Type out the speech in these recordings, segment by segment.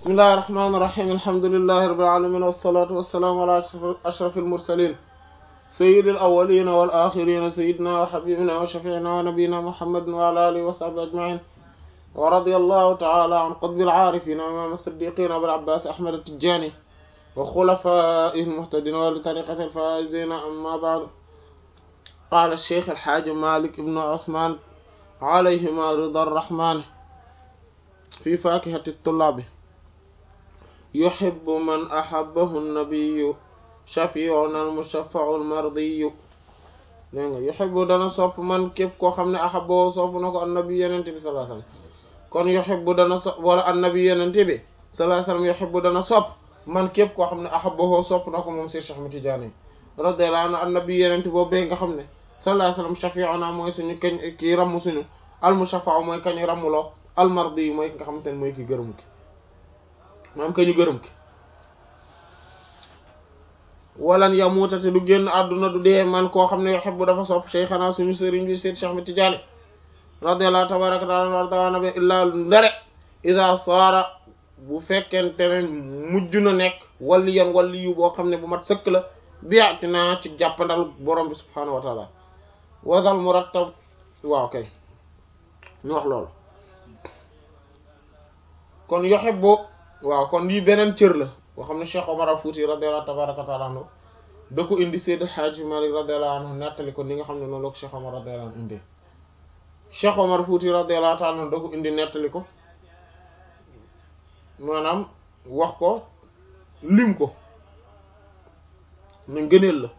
bismillahi rahmaani rahiim alhamdulillahi rabbil aalamiin wassalaatu wassalaamu alaa ashrafil mursaliin sayyidil awwaliina wal aaxiriina sayyidinaa wa habiibinaa wa shafii'inaa wa nabiyyinaa muhammadin wa alaa aalihi wa sahbihi ajma'iin wa radiyallahu ta'aalaa an qutbil aarifiina wa imaam as-siddiiqiina abil abbaas ahmad at-tijaani wa xulafaa'ihil muhtadiina wa li tariiqatil faa'iziina ammaa ba'du qaala ash-shaykh al-haaji maalik ibnu usmaan alayhimaa ridaa ar-rahmaan fi faakihati at-tullaabi yuhibbu man ahabbahu an-nabiyyu shafi'una al-mushaffa'u al-mardiyyu dégg nga yuhibbu dana sopp man képp koo xam ne ahabbahu sopp na ko an-nabi yenente bi sallallahu alayhi wasallam kon yuhibbu dana sopp wala an-nabi yenente bi sallallahu alayhi wasallam yuhibbu dana sopp man képp koo xam ne ahabbahu sopp na ko moom si Cheikh Ahmed Tidiane radiyallahu anhu an-nabi yenente boobu nga xam ne sallallahu alayhi wasallam shafi'una mooy suñu kañ kii ramm suñu al-mushaffa'u mooy kañ rammuloo al-mardiyyu mooy ki nga xamante ne mooy ki gërëm ki maam ka ñu gërëm ki walan yamuuta te du génn àdduna du dee man koo xam ne yuhibbu dafa sopp cheikhana suñu sëriñ bi Seyd Cheikh Ahmed Tidiane radiyallahu tabaraka taala wardawana bi illaa ndare isa saara bu fekkente ne mujj na nekk walli yan walli yu boo xam ne bu mat sëkk la biati naa ci jàppandal borom bi subhaanahu wa taala wasal murattab waaw kay ñu wax loolu kon yuhibbu waaw kon lii beneen cër la boo xam ne Cheikh Omar al-Fouti radiyallahu tabaraka taala anhu da ko indi Seydi Hadji Malick radiyallahu anhu nettali ko ni nga xam ne noonu la ko Cheikh Omar radiyallahu anhu indi Cheikh Omar al-Fouti radiyallahu taala anhu da ko indi nettali ko maanaam wax ko lim ko ne ngëneel la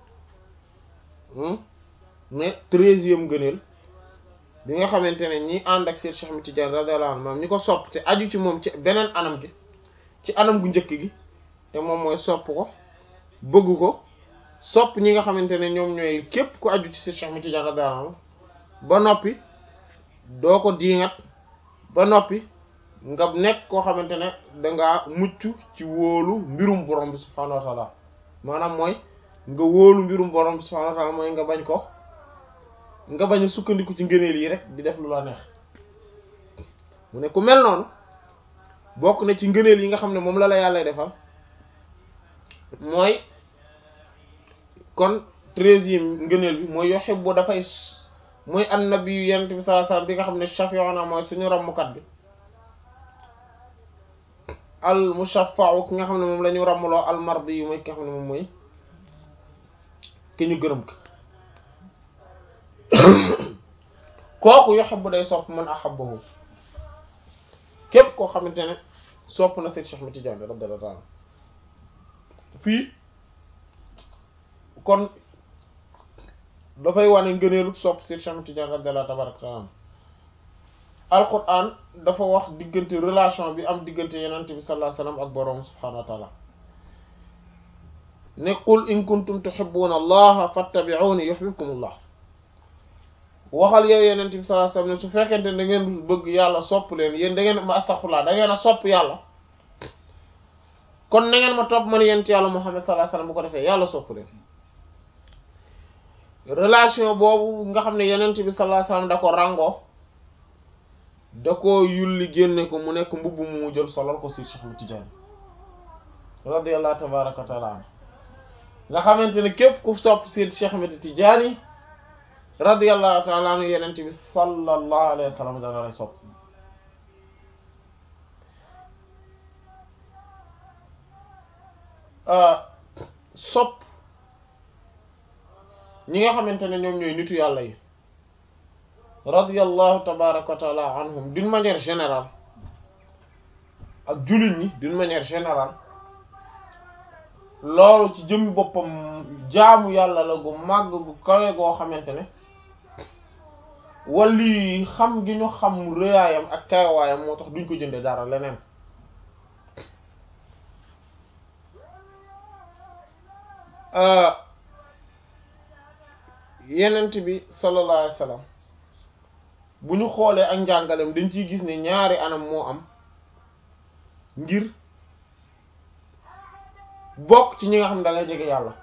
mais treizième ngëneel bi nga xamante ne ñi ànd ak Seydi Cheikh Ahmed Tidiane radiyallahu anhu maanaam ñi ko sopp te aju ci moom ci beneen anam gi ci anam gu njëkk gi te moom mooy sopp ko bëgg ko sopp ñi nga xamante ne ñoom ñooy képp ku aju ci Seydi Cheikh Ahmed Tidiane radiyallahu anhu ba noppi doo ko diingat ba noppi nga nekk koo xamante ne dangaa mucc ci wóolu mbirum borom bi subhaanahu wa taala maanaam mooy nga wóolu mbirum borom bi subhaanahu wa taala mooy nga bañ ko nga bañ a sukkandiku ci ngëneel yi rek di def lu la neex mu ne ku mel noonu bokk na ci ngëneel yi nga xam ne moom la la yàlla defal mooy kon treizième ngëneel bi mooy yuhibbu dafay mooy annabi yu yonent bi sallallahu alayhi wasallam bi nga xam ne shafi'una mooy suñu rammukat bi al mushaffa'u ki nga xam ne moom la ñu rammuloo al mardi yu mooy ki nga xam ne moom mooy ki ñu gërëm ko kooku yuhibbu day sopp man ahabbahu képp koo xamante ne sopp na Seyd Cheikh Ahmed Tidiane radiyallahu anhu fii kon dafay wane ngëneelu sopp Seyd Cheikh Ahmed Tidiane radiyallahu tabaraka taala alquran dafa wax diggante relation bi am diggante yenente bi sallallahu alayhi wasallam ak boroom subhanahu wa taala ne qul in kuntum tuhibbuna allaha fattabi'uni yuhibbukumullah waxal yow yenente bi sallallahu alayhi wasallam ne su fekkente ne da ngeen bëgg yàlla sopp leen yéen da ngeen ma astaghfirullah da ngeen a sopp yàlla kon na ngeen ma topp man yent yàlla Muhammad sallallahu alayhi wasallam bu ko defee yàlla sopp leen relation boobu nga xam ne yenente bi sallallahu alayhi wasallam da ko ràngoo da ko yulli génne ko mu nekk mbubb mu mu jël solal ko si Cheikh Ahmed Tidiane radiyallahu tabaraka wa taala anhu nga xamante ne képp ku sopp si Cheikh Ahmed Tidiane radiyallahu taala anhu yenente bi sallallahu alayhi wa sallam dana lay sopp sopp ñi nga xamante ne ñoom ñooy nitu yàlla yi radiyallahu tabaraka wa taala anhum d'une manière générale ak jullit ñi d'une manière générale loolu ci jëmmi boppam jaamu yàlla la gu màgg gu kawe goo xamante ne wali xam gi ñu xam rëyaayam ak kawaayam moo tax duñ ko jënde dara leneen yenent bi sallallahu alayhi wasallam bu ñu xoolee ak njàngalem dañ ciy gis ne ñaari anam moo am ngir bokk ci ñi nga xam ne da nga jege yàlla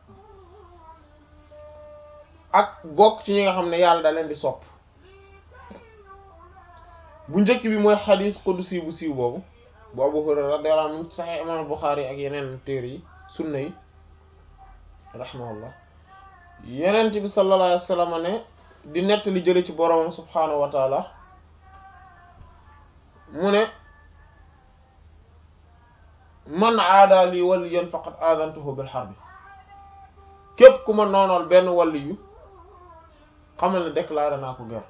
ak bokk ci ñi nga xam ne yàlla da leen di sopp bu njëkk bi mooy xadiis qudsi bu siiw boobu bu Abu Hurayra radiyallahu anhu Sahih imam Bukhari ak yeneen téere yi sunna yi rahimahullah yenent bi sallallahu alayhi wa sallam ne di nett li jële ci boroomam subhaanahu wa taala mu ne man aada li waliyan faqad aadantuhu bil harbi képp ku ma noonool benn wàlli yu xamal ne déclaré naa ko guerre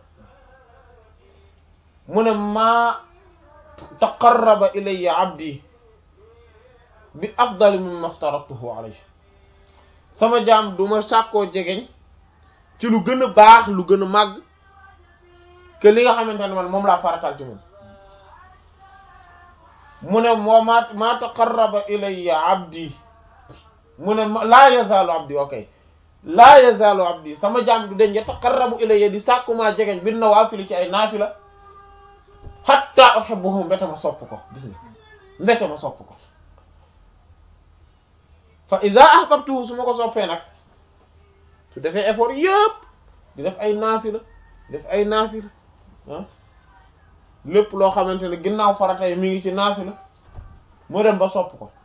mu ne maa taqarraba ilayya abdi bi afdali mimma aftaratuhu alayhi sama jaam du ma sàkkoo jegeñ ci lu gën a baax lu gën a màgg que li nga xamante ne man moom laa faratal ci moom mu ne moo ma maa taqarraba ilayya abdi mu ne laa yazaalu abdi ok laa yazaalu abdi sama jaam du deñ yataqarrabu ilayya di sàkkumaa jegeñ bin nawaafili ci ay naafila hatta uhibbuhu mbete ma sopp ko gis nga mbete ma sopp ko fa iza ahbabtuhu su ma ko soppee nag su defee effort yëpp di def ay naafila def ay naafila ah lépp loo xamante ne ginnaaw farata yi mi ngi ci naafila mu dem ba sopp ko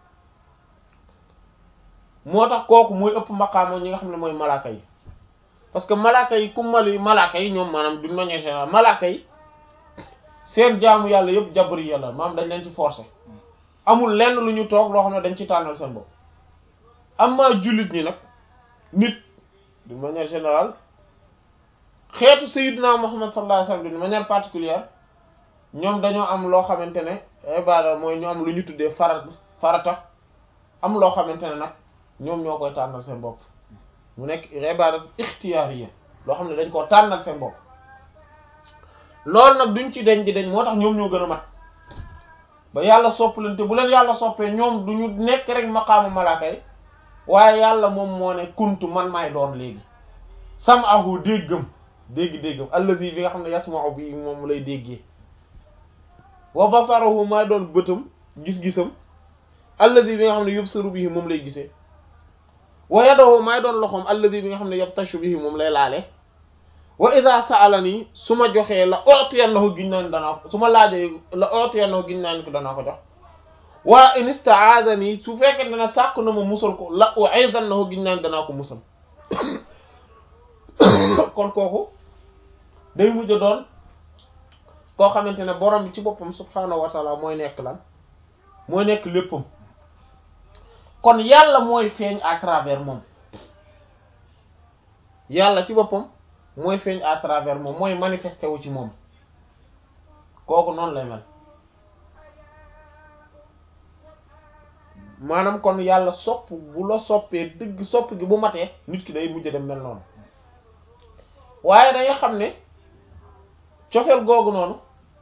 moo tax kooku mooy ëpp maqaama ñi nga xam ne mooy malaaka yi parce que malaaka yi ku mali malaaka yi ñoom maanaam d'une manière générale malaaka yi seen jaamu yàlla yëpp jabari yàlla maanaam dañ leen ci forcer amul lenn lu ñu toog loo xam ne dañ ci tànnal seen bopp amma jullit ñi nag nit d'une manière générale xeetu sayyidina Muhammad sallallahu alayhi wasallam d'une manière particulière ñoom dañoo am loo xamante ne ibada mooy ñu am lu ñu tuddee farat farata am loo xamante ne nag ñoom ñoo koy tànnal seen bopp mu nekk ibada ixtiyaariya loo xam ne dañ koo tànnal seen bopp loolu nag duñ ci deñ di deñ moo tax ñoom ñoo gën a mat ba yàlla sopp leen te bu leen yàlla soppee ñoom du ñu nekk rek maqaamu malaaka yi waaye yàlla moom moo ne kuntu man maay doon léegi sam'ahu déggam dégg-déggam allazi bi nga xam ne yasma'u bi moom lay déggee wa basarahu maay doon bëtam gis-gisam allazi bi nga xam ne yubsiru bihi moom lay gisee wa yadahu maay doon loxoom allazi bi nga xam ne yabtashu bihi moom lay laale wa idha sa'alani su ma joxee la utiyannahu giñ naan danaa ko su ma laajee la utiyannahu giñ naan ko danaa ko jox waa in ista'adani su fekkee ne sàkk na ma musal ko la u'izannahu giñ naan danaa ko musal kon kooku day mujj doon koo xamante ne borom bi ci boppam subhaanahu wa ta'ala mooy nekk lan mooy nekk léppam kon yàlla mooy feeñ à travers moom yàlla ci boppam mooy feeñ à travers moom mooy manifesté wu ci moom kooku noonu lay mel maanaam kon yàlla sopp bu la soppee dëgg sopp gi bu matee nit ki day mujj dem mel noonu waaye danga xam ne cofeel googu noonu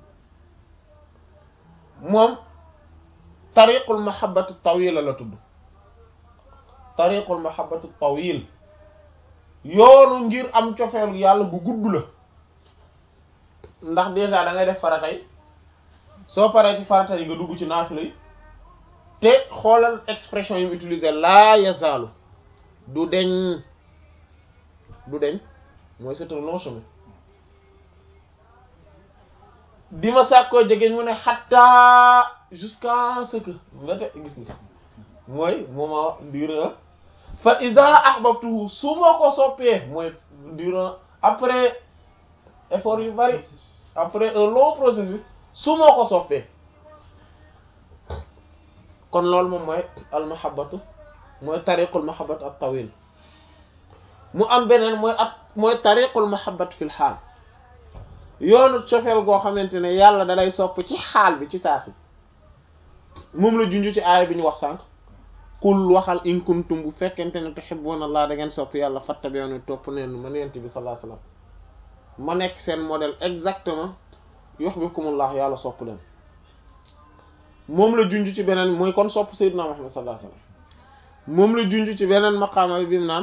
moom tariqul mahabbatu tawila la tudd tariqul mahabbatu tawil yoonu ngir am cofeel yàlla bu gudd la ndax déjà da ngay def farata yi soo paree ci farata yi nga dugg ci naafila yi te xoolal expression yi mu utiliser laa yazaalu du deñ du deñ mooy c'est un long chemin di ma sàkkoo jegeñ mu ne xattaa jusqu'à ce que nga te gis nga mooy moment durant fa iza ahbabtuhu su ma ko soppee mooy durant après effort yu bari après un long processus su ma ko soppee kon loolu moom mooy al mahabbatu mooy tariqul mahabbatu at tawil mu am beneen mooy at mooy tariqul mahabbatu fil xaal yoonu cofeel goo xamante ne yàlla dalay sopp ci xaal bi ci saa si moom la junj ci aaya bi ñu wax sànq qul waxal in kuntum bu fekkente ne tuhibbuna Allah da ngeen sopp yàlla fattabi'uni topp neen man yent bi sallallahu alayhi wasallam ma nekk seen modèle exactement yuhibbukumullah yàlla sopp leen moom la junj ci beneen mooy kon sopp sayyidina Muhammad sallallahu alayhi wasallam moom la junj ci beneen maqaama bi mu naan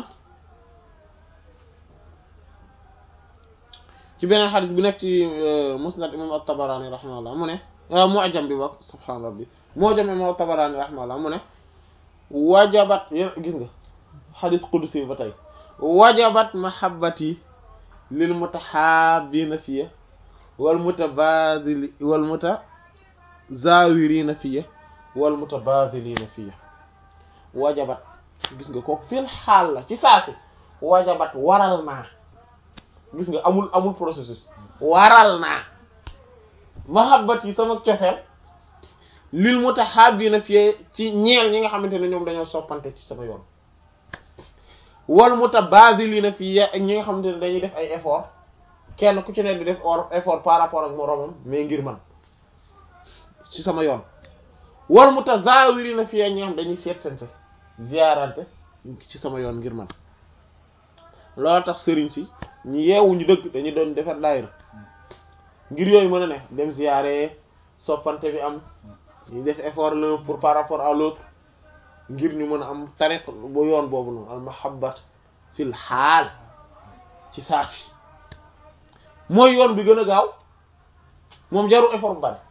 ci beneen xadis bu nekk ci musnad imam at-Tabarani rahimahullah mu ne mu'jam bi bokk subhaan rabbi mu'jam imam at-Tabarani rahimahullah mu ne wajabat gis nga xadis qudsi ba tey wajabat mahabbati lil mutahabbina fiya wal mutabadili wal muta zawirina fiya wal mutabadilina fiya wajabat gis nga ko fil xaal la ci saasi wajabat waral naa gis nga amul amul processus waral naa mahabbat yi sama cofeel lil mutahabbina fiye ci ñeel ñi nga xamante ne ñoom dañoo soppante ci sama yoon wal mutabadilina fiye ak ñi nga xamante ne dañuy def ay effort kenn ku ci ne di def or effort par rapport ak moroomam mais ngir man ci sama yoon wal mutazawirina fiye ñi nga xam dañuy seet sente ziarante ci sama yoon ngir man loo tax sëriñ si ñu yeewuñu dëgg dañuy doon defar daayira ngir yooyu mën a ne dem ziyaare soppante bi am ñu def effort l'un pour par rapport à l'autre ngir ñu mën a am tariq bu yoon boobu noonu al mahabbat fil xaal ci saasi mooy yoon bi gën a gaaw moom jaru effort bu bari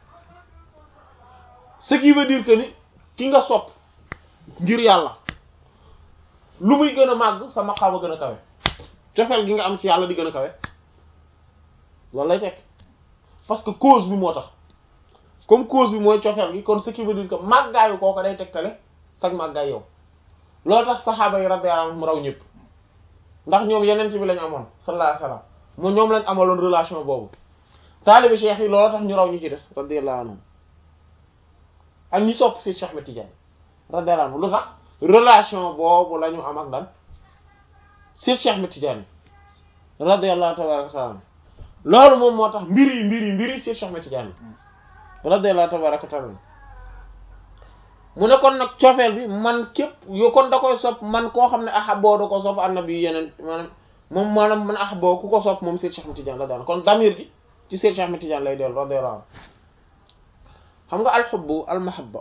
ce qui veut dire que ni ki nga sopp ngir yàlla lu muy gën a màgg sa maqaama gën a kawe cofeel gi nga am ci yàlla di gën a kawe loolu lay tekk parce que cause bi moo tax comme cause bi mooy cofeel gi kon ce qui veut dire que màggaayu kooku day tegtale sag màggaay yow loolu tax saxaaba yi radiyallahu anhum raw ñëpp ndax ñoom yeneen ci bi lañ amoon sallallahu alayhi wasallam mu ñoom lañ amaloon relation boobu taalibi cheikh yi loolu tax ñu raw ñu ci des radiyallahu anhum ak ñi sopp si Cheikh Ahmed Tidiane radiyallahu anhu lu tax relation boobu la ñu am ak lan si Cheikh Ahmed Tidiane radiyallahu tabaraka taala loolu moom moo tax mbir yi mbir yi mbir yi si Cheikh Ahmed Tidiane radiyallahu tabaraka taala mu ne kon nag cofeel bi man képp yo kon da koy sopp man koo xam ne ahaboo da ko sopp annabi yeneen maanaam moom maanaam man ahaboo ku ko sopp moom Cheikh Ahmed Tidiane radiyallahu kon damir gi ci Cheikh Ahmed Tidiane lay dellu radiyallahu anhu xam nga alxubbu almahabba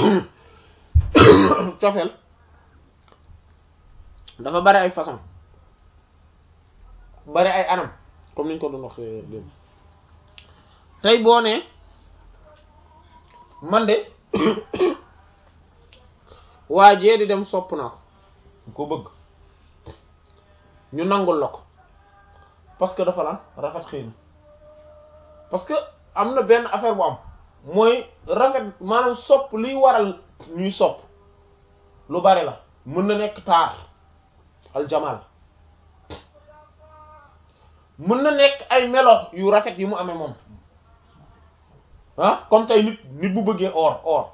cofeel dafa bari ay façon bari ay anam comme niñ ko doon wax léegi tey boo nee man de waa jee di dem sopp naa ko ko bëgg ñu nangul la ko parce que dafa lan rafet xëy na parce que am na benn affaire bu am mooy rafet maanaam sopp liy waral ñuy sopp lu bari la mën na nekk taar aljamal mën na nekk ay melo yu rafet yi mu amee moom ah comme tey nit nit bu bëggee or or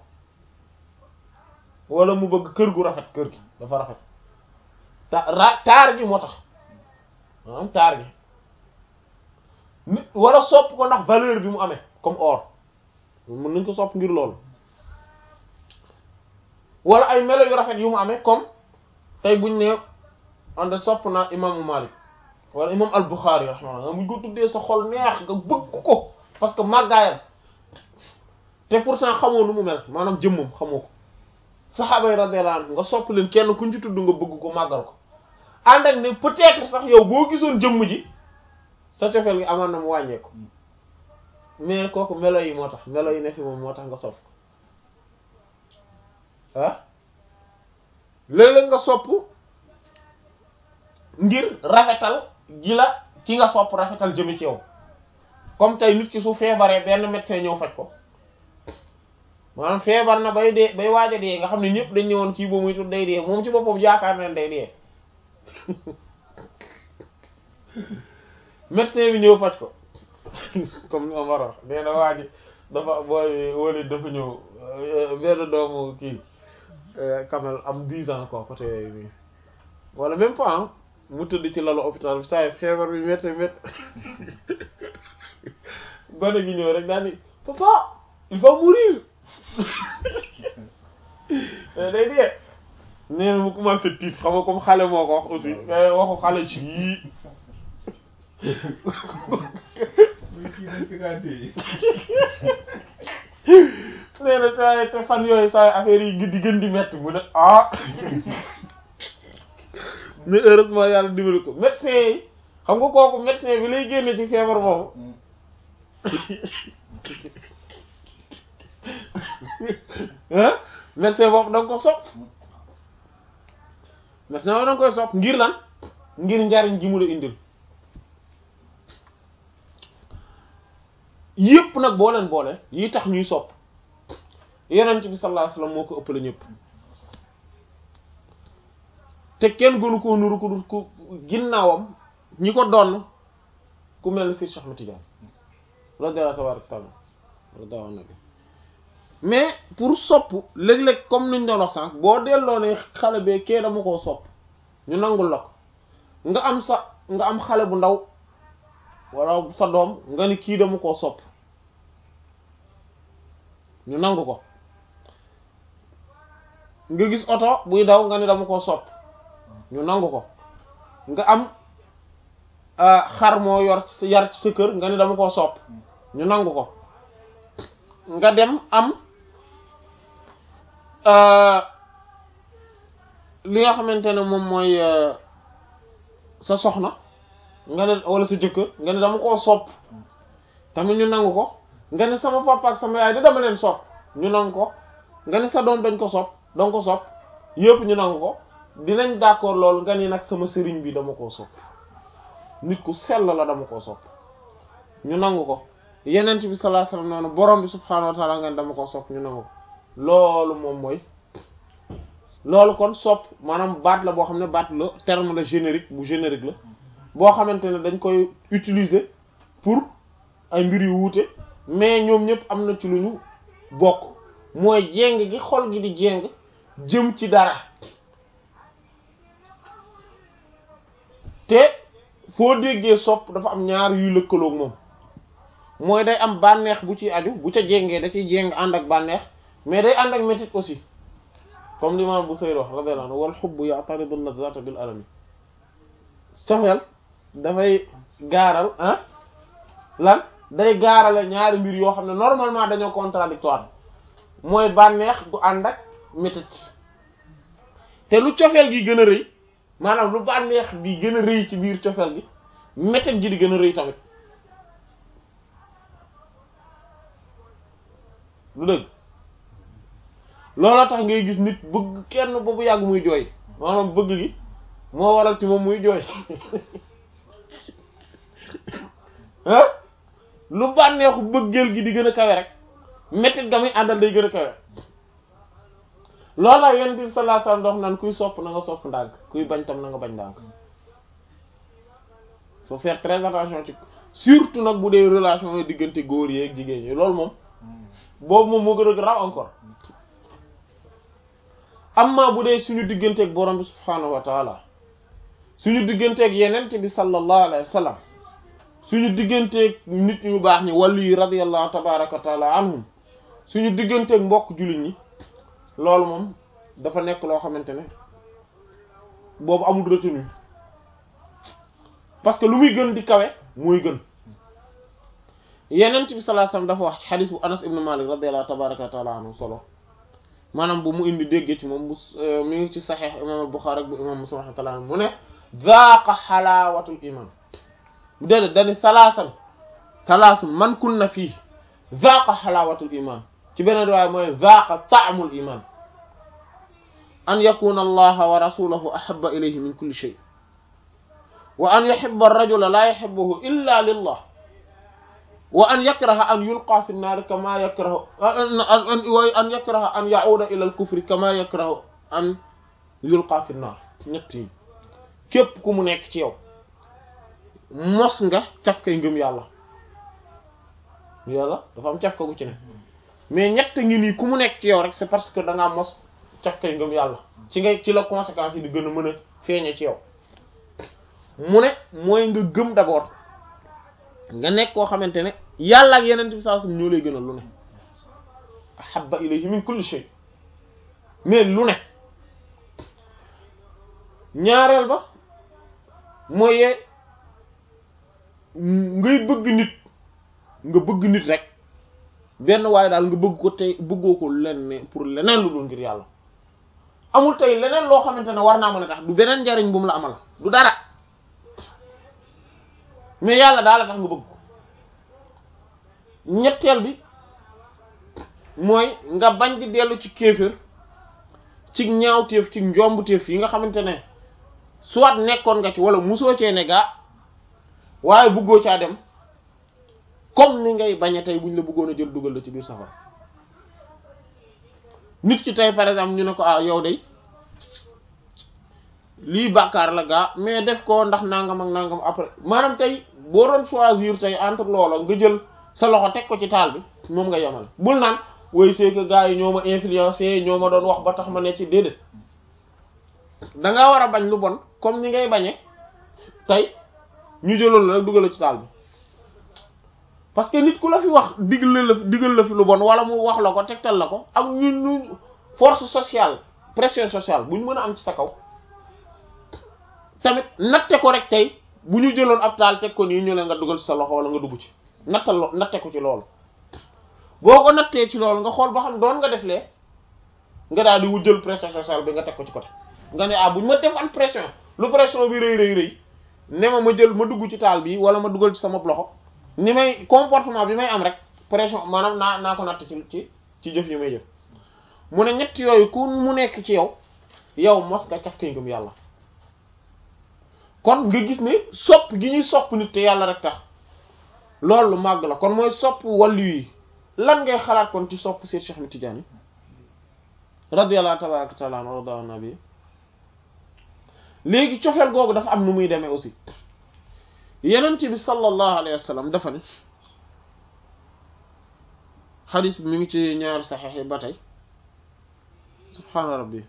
wala mu bëgg kër gu rafet kër gi dafa rafet ta ra taar gi moo tax maanaam taar gi nit wala sopp ko ndax valeur bi mu amee comme or mën nañ ko sopp ngir loolu wala ay melo yu rafet yu mu amee comme tey buñ ne ande sopp naa imaamu Malik wala imam al-Bukhari rahimahullah nga muñ ko tuddee sa xol neex nga bëgg ko parce que màggaayam te pourtant xamoo nu mu mel maanaam jëmmam xamoo ko saxaaba yi radiyallahu anhu nga sopp leen kenn kuñ ci tudd nga bëgg ko màggal ko ànd ak ne peut-être sax yow boo gisoon jëmm ji sa cofeel gi amaan na mu wàññeeku mais kooku melo yi moo tax melo yi ne fi moom moo tax nga sopp ah léeg-léeg nga sopp ngir rafetal gi la ki nga sopp rafetal jëme ci yow comme tey nit ki su feebaree benn médecin ñëw faj ko maanaam feebar na bay dee bay waaj a dee nga xam ne ñëpp dañ ñëwoon kii boobu muy tudd day dee moom ci boppam yaakaar na day dee médecin bi ñëw faj ko comme ni ma war a wax nee na waa ji dafa booy wóoli dafa ñëw benn doomu kii kamel am dix ans quoi côté yooyu nii wala même pas mu tëdd ci lalu hôpital bi saa feebar bi métti métti gone gi ñëw rek daal ni papa il va mourir day dee nee na mu commencé tiit xam nga comme xale moo ko wax aussi waxu xale ci yii nee na saa te fan yooyu saa affaire yi di gën di metti mu ne ah mais heureusement yàlla dimbali ko médecin yi xam nga kooku médecin bi lay génne ci feebar boobu ah médecin boobu da nga ko sopp médecin boobu da nga koy sopp ngir lan ngir njariñ gi mu la indil yépp nag boo leen boole yi tax ñuy sopp yenent bi sallallahu alayhi wasallam moo ko ëppale ñëpp te kenn gënu koo nuru ko dul ku ginnaawam ñi ko doon ku mel ni si Cheikh Ahmed Tidiane radiyallahu tabaraka taala radiyallahu anhu mais pour sopp léeg-léeg comme niñ doon wax sànq boo delloo ne xale bee kee dama koo sopp ñu nangul la ko nga am sa nga am xale bu ndaw wala sa doom nga ni kii dama koo sopp ñu nangu ko nga gis oto buy daw nga ni dama koo sopp ñu nangu ko nga am xar moo yor yar ci sa kër nga ni dama koo sopp ñu nangu ko nga dem am li nga xamante ne moom mooy sa soxna nga ne wala sa jëkkër nga ne dama koo sopp tamit ñu nangu ko nga ne sama papa ak sama yaay da dama leen sopp ñu nangu ko nga ne sa doom dañ ko sopp dañ ko sopp yëpp ñu nangu ko dinañ d'accord loolu nga ni nag sama sëriñ bi dama koo sopp nit ku sell la dama koo sopp ñu nangu ko yenent bi sallallahu alayhi wasallam noonu borom bi subhaanahu wa ta'ala nga ne dama koo sopp ñu nangu ko loolu moom mooy loolu kon sopp maanaam baat la boo xam ne baat la terme la générique bu générique la boo xamante ne dañ koy utiliser pour ay mbir yu wuute mais ñoom ñëpp am na ci lu ñu bokk mooy jéng gi xol gi di jéng jëm ci dara te foo déggee sopp dafa am ñaar yuy lëkkaloog moom mooy day am bànneex bu ci aju bu ca jéngee da ciy jéng ànd ak bànneex mais day ànd ak métit aussi comme l'imam Busayri wax radiyallahu anhu wal hubbu ya'taridu an-nazata bil alami cofeel dafay gaaral ah lan day gaarale ñaari mbir yoo xam ne normalement dañoo contradictoire mooy bànneex gu ànd ak métit te lu cofeel gi gën a rëy maanaam lu bànneex bi gën a rëy ci biir cofeel gi métit gi di gën a rëy tamit lu dëgg looloo tax ngay gis nit bëgg kenn ba bu yàgg muy jooy maanaam bëgg gi moo waral ci moom muy jooy ah lu bànneexu bëggeel gi di gën a kawe rek mettit ga muy àndal day gën a kawe loolu la yonent bi sallallahu alayhi wasallam dox naan kuy sopp na nga sopp ndànk kuy bañ tam na nga bañ ndànk faut faire très attention ci surtout nag bu dee relation yi diggante góor yi ak jigéen ñi loolu moom boobu moom moo gën a raw encore amma bu dee suñu digganteeg borom bi subhaanahu wa taala suñu digganteeg yenent bi sallallahu alayhi wa sallam suñu digganteeg nit ñu baax ñi wàllu yi radiyallahu tabaraka wa taala anhum suñu digganteeg mbokk jullit ñi loolu moom dafa nekk loo xamante ne boobu amul retenue parce que lu muy gën di kawe muy gën yenent bi sallallahu alayhi wa sallam dafa wax ci xadis bu anas ibn malik radiyallahu tabaraka wa taala anhu solo maanaam bu mu indi déggee ci moom bu mi ngi ci saxiix imam al-Bukhari ak bu imam Muslim rahmatullah mu ne zaaqa xalaawatul iman bu déedéet dani salaasan salaasun man kunna fii zaaqa xalaawatul iman ci beneen riwaaya mooy zaaqa ta'mul iman an yakuna allaha wa rasuluhu ahabba ilayhi min kulli shay wa an yuhibba ar-rajula la yuhibbuhu illa lillah wa an yakraha an yulqa fi nnaari kama yakrahu an yakraha an ya'uda ila al-kufri kama yakrahu an yulqa fi nnaar ñett yi képp ku mu nekk ci yow mos nga caf kay ngëm yàlla yàlla dafa am caf ka gu ci ne mais ñett ngi nii ku mu nekk ci yow rek c'est parce que da ngaa mos caf kay ngëm yàlla ci nga ci la conséquences yi di gën a mën a feeñe ci yow mu ne mooy nga gëm d'abord nga nekk koo xamante ne yàlla ak yeneen bi sallallahu alayhi wasallam ñoo lay gënal lu ne ahabba ilayhi min kulli shay mais lu ne ñaareel ba mooy ngay bëgg nit nga bëgg nit rek benn waaye daal nga bëgg ko tey bëggoo ko lenn pour leneen lu dul ngir yàlla amul tey leneen loo xamante ne war naa mën a tax du beneen njariñ bu mu la amal du dara mais yàlla daal la tax nga bëgg ko ñetteel bi mooy nga bañ di dellu ci kéefër ci ñaawteef ci njombuteef yi nga xamante ne soit nekkoon nga ci wala musoo cee ne gaa waaye bëggoo caa dem comme ni ngay bañe tey buñ la bëggoon a jël dugal la ci biir safara nit ki tey par exemple ñu ne ko ah yow de lii bàkkaar la gaa mais def ko ndax nangam ak nangam après maanaam tey boo doon choisir tey entre loola nga jël sa loxo teg ko ci taal bi moom nga yemal bul naan woy c'est que gars yi ñoo ma influencé ñoo ma doon wax ba tax ma ne ci déedéet da ngaa war a bañ lu bon comme ni ngay bañe tey ñu jëloon la rek dugal la ci taal bi parce que nit ku la fi wax digal la digal la fi lu bon wala mu wax la ko tegtal la ko ak ñun ñu force sociale pression sociale bu ñu mën a am ci sa kaw tamit natte ko rek tey bu ñu jëloon ab taal teg ko nii ñu ne nga dugal ci sa loxo wala nga dugg ci nattal lo natte ko ci loolu boo ko nattee ci loolu nga xool ba xam doon nga def lee nga daal di wu jël pression sociale bi nga teg ko ci côté nga ne ah bu ñu ma defal pression lu pression bi rëy rëy rëy ne ma ma jël ma dugg ci taal bi wala ma dugal ci sama loxo ni may comportement bi may am rek pression maanaam naa naa ko natt ci ci ci jëf yi may jëf mu ne ñett yooyu ku mu nekk ci yow yow mos nga caf kay ngëm yàlla kon nga gis ne sopp gi ñuy sopp nit te yàlla rek tax loolu lu màgg la kon mooy sopp wàllu yi lan ngay xalaat kon ci sopp Seex Cheikh Ahmed Tidiane radiyallahu tabaraka taala anhu warda nabi léegi cofeel googu dafa am nu muy demee aussi yenent bi sallallahu alayhi wa sallam dafa ne xadis bi mi ngi ci ñaari saxeex yi ba tey subhaana rabbi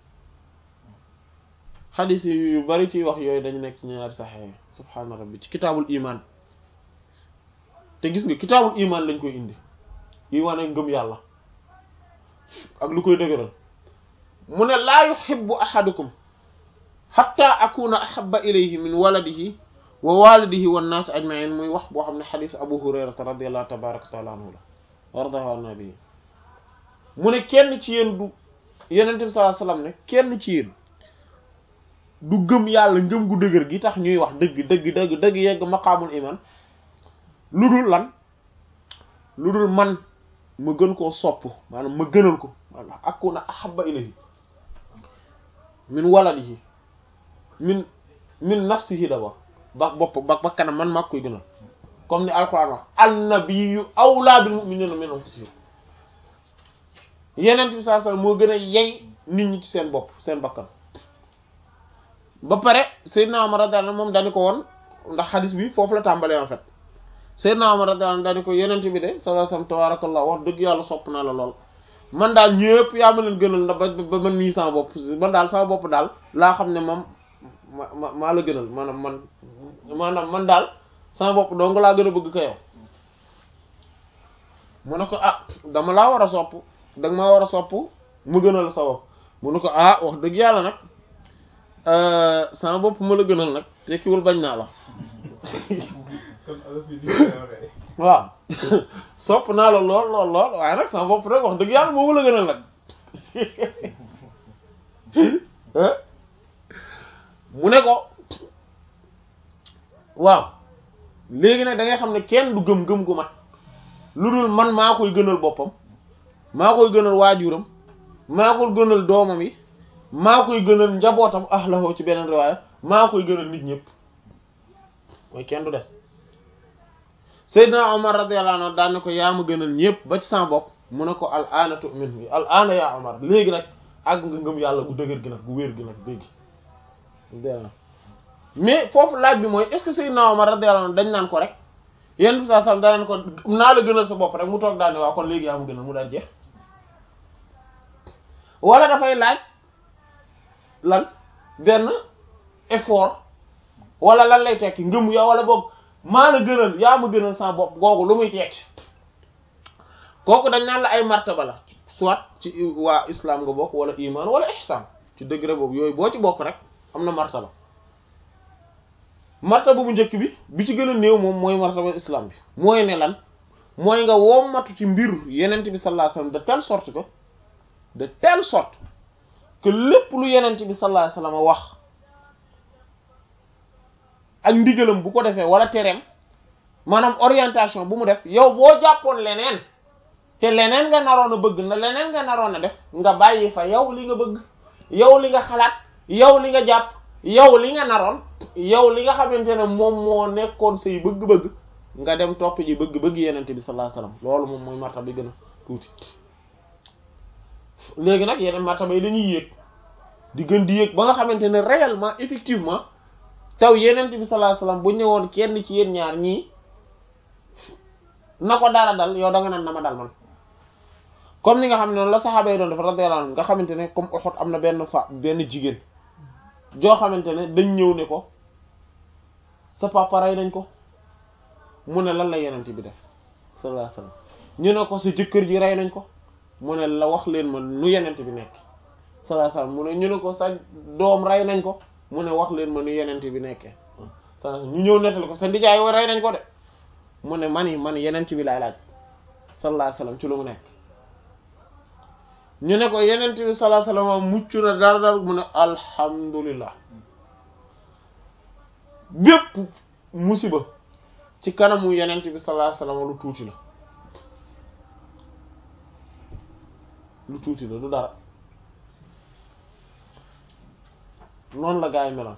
xadis yi yu bari ciy wax yooyu dañu nekk ci ñaari saxeex yi subhaana rabbi ci kitaabul iman te gis nga kitaabul iman lañ koy indi yi wane ngëm yàlla ak lu koy dëgëral mu ne laa yuhibbu ahadukum hatta akuna ahabba ilayhi min waladihi wa walidihi wan nas ajma'in muy wax boo xam ne xadis abu hurayrata radiyallahu tabaraka taala anhu la wardahu an nabi mu ne kenn ci yéen du yenente bi sallallahu alayhi wasallam ne kenn ci yéen du gëm yàlla ngëm gu dëgër gi tax ñuy wax dëgg dëgg dëgg dëgg yegg maqaamul iman lu dul lan lu dul man ma gën koo sopp maanaam ma gënal ko maanaam akuna ahabba ilayhi min waladihi min min nafsihi d'abord ba bopp ba ba kanam man maa koy gënal comme ni alquran wax annabiyyu awlaa bil mu'minina min anfusihim yeneen bi sallallahu alayhi wasallam moo gën a yey nit ñi ci seen bopp seen bakkan ba pare Seydina Umar radiyallahu anhu moom dañu ko woon ndax xadis bi foofu la tàmbalee en fait Seydina Umar radiyallahu anhu dañu ko yeneen bi de sallallahu alayhi wasallam tabarakallah wax dëgg yàlla sopp naa la lool man daal ñëpp yaa ma leen gënal na ba ba man nii sama bopp man daal sama bopp daal laa xam ne moom ma ma maa la gënal maanaam man maanaam man daal sama bopp dong laa gën a bëgg ko yow mu ne ko ah dama laa war a sopp danga maa war a sopp mu gënal sa bopp mu ne ko ah wax dëgg yàlla nag sama bopp ma la gënal nag tekkiwul bañ naa la waaw sopp naa la lool lool lool waaye nag sama bopp rek wax dëgg yàlla moo ma la gënal nag mu ne ko waaw léegi nag da ngay xam ne kenn du gëm-gëm gu mat lu dul man maa koy gënal boppam maa koy gënal waajuram maa koy gënal doomam yi maa koy gënal njabootam ahlahu ci beneen riwaaya maa koy gënal nit ñëpp mooy kenn du des Seydina Omar radiyallahu anhu daan ne ko yaa ma gënal ñëpp ba ci sama bopp mu ne ko al aana tu'min bi al aana yaa Omar léegi nag àgg nga ngëm yàlla gu dëgër gi nag gu wér gi nag léegi mais foofu laaj bi mooy est-ce que Seydina Omar radiyallahu anhu dañ naan ko rek yenn bi saa sam danaan ko naa la gënal sa bopp rek mu toog daal ne waaw kon léegi yaa ma gënal mu daal jeex wala dafay laaj lan benn effort wala lan lay tekki ngëm yow wala boog maa la gënal yaa ma gënal sa bopp googu lu muy tekki kooku dañ naan la ay martaba la soit ci waa islam nga bokk wala iman wala ihsan ci degré boobu yooyu boo ci bokk rek am na martaba martaba bu njëkk bi bi ci gën a néew moom mooy martaba islam bi mooy ne lan mooy nga wommatu ci mbir yenent bi sallallahu alayhi wasallam de telle sorte que de telle sorte que lépp lu yenent bi sallallahu alayhi wasallam wax ak ndigalam bu ko defee wala tereem maanaam orientation bu mu def yow boo jàppoon leneen te leneen nga naroon a bëgg na leneen nga naroon a def nga bàyyi fa yow li nga bëgg yow li nga xalaat yow li nga jàpp yow li nga naroon yow li nga xamante ne moom moo nekkoon say bëgg-bëgg nga dem topp ji bëgg bëgg yenente bi sallallahu alayhi wasallam loolu moom mooy martaba bi gën a tuuti léegi nag yeneen martaba yi dañuy yéeg di gën di yéeg ba nga xamante ne réellement effectivement taw yenente bi sallallahu alayhi wasallam bu ñëwoon kenn ci yéen ñaar ñii na ko dara dal yow da nga naan na ma dal man comme ni nga xam ne noonu la saxaaba yi doon def radiyallahu anhum nga xamante ne comme Uhud am na benn fa benn jigéen joo xamante ne dañ ñëw ne ko sa papa rey nañ ko mu ne lan la yenente bi def sallallahu alayhi wasallam ñu ne ko sa jëkkër ji rey nañ ko mu ne la wax leen ma nu yenente bi nekk sallallahu alayhi wasallam mu ne ñu ne ko sa doom rey nañ ko mu ne wax leen ma nu yenente bi nekkee ñu ñëw nettali ko sa ndijaay wa rey nañ ko de mu ne man yi man yenente bi laay laaj sallallahu alayhi wasallam ci lu mu nekk ñu ne ko yenent bi sallallahu alayhi wasallam mucc na dara dara mu ne alhamdulillah bépp musiba ci kanamu yenent bi sallallahu alayhi wasallam lu tuuti la lu tuuti la du dara noonu la gaa yi meloon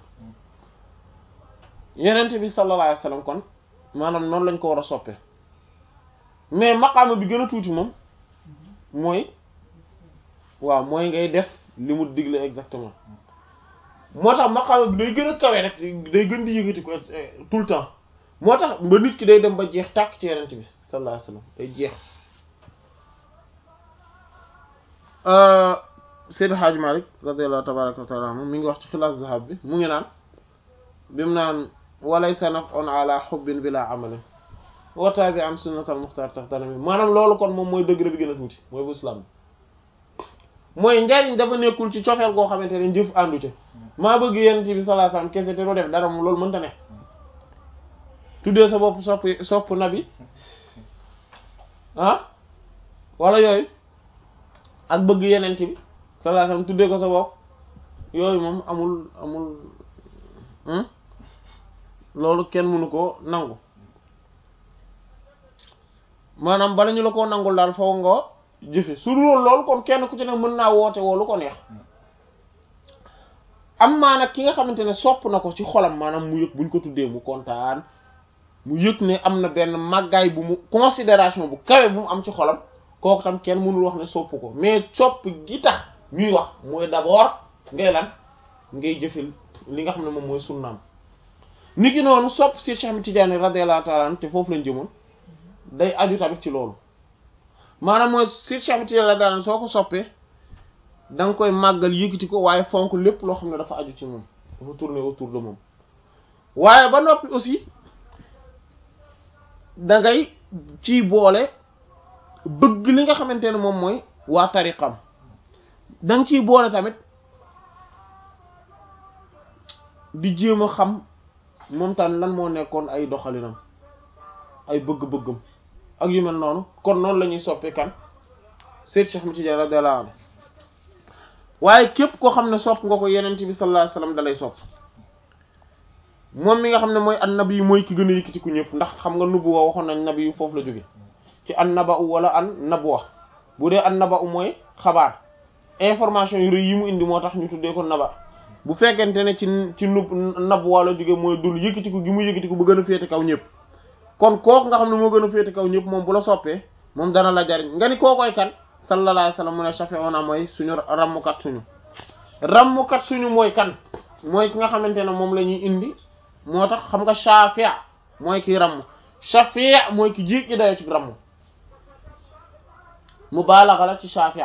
yenent bi sallallahu alayhi wasallam kon maanaam noonu lañ ko war a soppee mais maqaama bi gën a tuuti moom mooy waaw mooy ngay def li mu digle exactement moo tax maqaama bi day gën a kawe rek day gën di yëngati ko tout le temps moo tax ba nit ki day dem ba jeex tàkk ci yenent bi sallallahu alayhi wasallam day jeex Seydi Hadj Malick radiyallahu tabaraka wa taala anhu mi ngi wax ci xilaas zahab bi mu ngi naan bi mu naan walaysa naf'un ala hubbin bila amalin wa tabi'an sunnatal muxtar tax dana mi maanaam loolu kon moom mooy degré bi gën a tuuti mooy bu islam bi mooy njariñ dafa nekkul ci cofeel goo xamante ne jëf àndu ci maa bëgg yonent bi sallallahu alayhi wasallam kese te doo def dara moom loolu mënta ne tuddee sa bopp sopp sopp nabi ah wala yooyu ak bëgg yonent bi sallallahu alayhi wasallam tuddee ko sa bopp yooyu moom amul amul loolu kenn mënu ko nangu maanaam bala ñu la koo nangul daal foo nga jëfe su dul loolu kon kenn ku ci ne mën naa woote woo lu ko neex am maa nag ki nga xamante ne sopp na ko ci xolam maanaam mu yëg buñ ko tuddee mu kontaan mu yëg ne am na benn màggaay bu mu considération bu kawe bu mu am ci xolam kooku tam kenn mënul wax ne sopp ko mais sopp gi tax ñuy wax mooy d'abord ngay lan ngay jëfe li nga xam ne moom mooy sunnaam ni ki noonu sopp si Cheikh Tidiane radiyallahu ta'ala anhu te foofu lañ jëmoon day aju tamit ci loolu maanaam mooy si Cheikh Tidiane radiyallahu anhu soo ko soppee da nga koy màggal yëkkati ko waaye fonk lépp loo xam ne dafa aju ci moom dafa tourner autour de moom waaye ba noppi aussi da ngay ciy boole bëgg li nga xamante ne moom mooy waa tariqam da nga ciy boole tamit di jéem a xam moom tam lan moo nekkoon ay doxalinam ay bëgg-bëggam ak yu mel noonu kon noonu la ñuy soppee kan Seyd Cheikh Ahmed Tidiane radiyallahu anhu waaye képp koo xam ne sopp nga ko yenent bi sallallahu alayhi wasallam dalay sopp moom mi nga xam ne mooy an nabi yu mooy ki gën a yëkkati ku ñëpp ndax xam nga nubuwa waxoon nañ nabi yu foofu la jóge ci an naba u wala an nabwa bu dee an naba u mooy xabaar information yu rëy yi mu indi moo tax ñu tuddee ko naba bu fekkente ne ci ci nub nabwa la jóge mooy dul yëkkatiku gi mu yëkkatiku bu gën a féete kaw ñëpp kon kooku nga xam ne moo gën a féete kaw ñëpp moom bu la soppee moom dana la jariñ nga ni kookoy kan sallallahu alayhi wasallam mu ne shafi'una mooy suñu rammukat suñu rammukat suñu mooy kan mooy ki nga xamante ne moom la ñuy indi moo tax xam nga shafi' mooy ki ramm shafi' mooy ki jéggi dayo ci ramm mubalagha la ci shafi'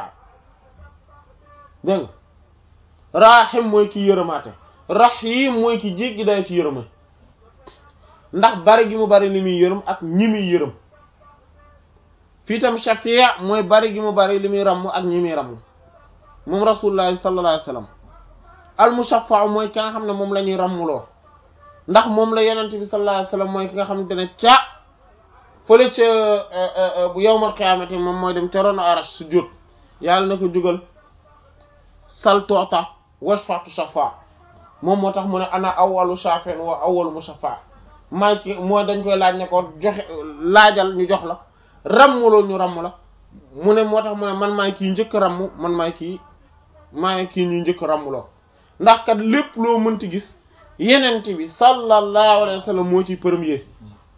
dégg nga rahim mooy ki yërëmaate rahim mooy ki jéggi dayo ci yërëma ndax bari gi mu bari li muy yërëm ak ñi muy yërëm fii tam shafi' mooy bari gi mu bari li muy ramm ak ñi muy ramm moom rasulullah sallallahu alayhi wasallam al mushaffa mooy ki nga xam ne moom la ñuy rammuloo ndax moom la yenente bi sallallahu alayhi wasallam mooy ki nga xamante ne ca fële ca bu yawmal qiyaamati moom mooy dem ca rono arash su jot yàlla na ko jugal sal toota washfatu shafa moom moo tax mu ne ana awwalu shafin wa awwalu mushaffa maay ki mooy dañ koy laaj ne ko joxe laajal ñu jox la rammuloo ñu ramm la mu ne moo tax mu ne man maay kii njëkk ramm man maay kii maay kii ñu njëkk rammuloo ndax kat lépp loo mënti gis yenent bi sallallahu alayhi wa sallam moo ci premier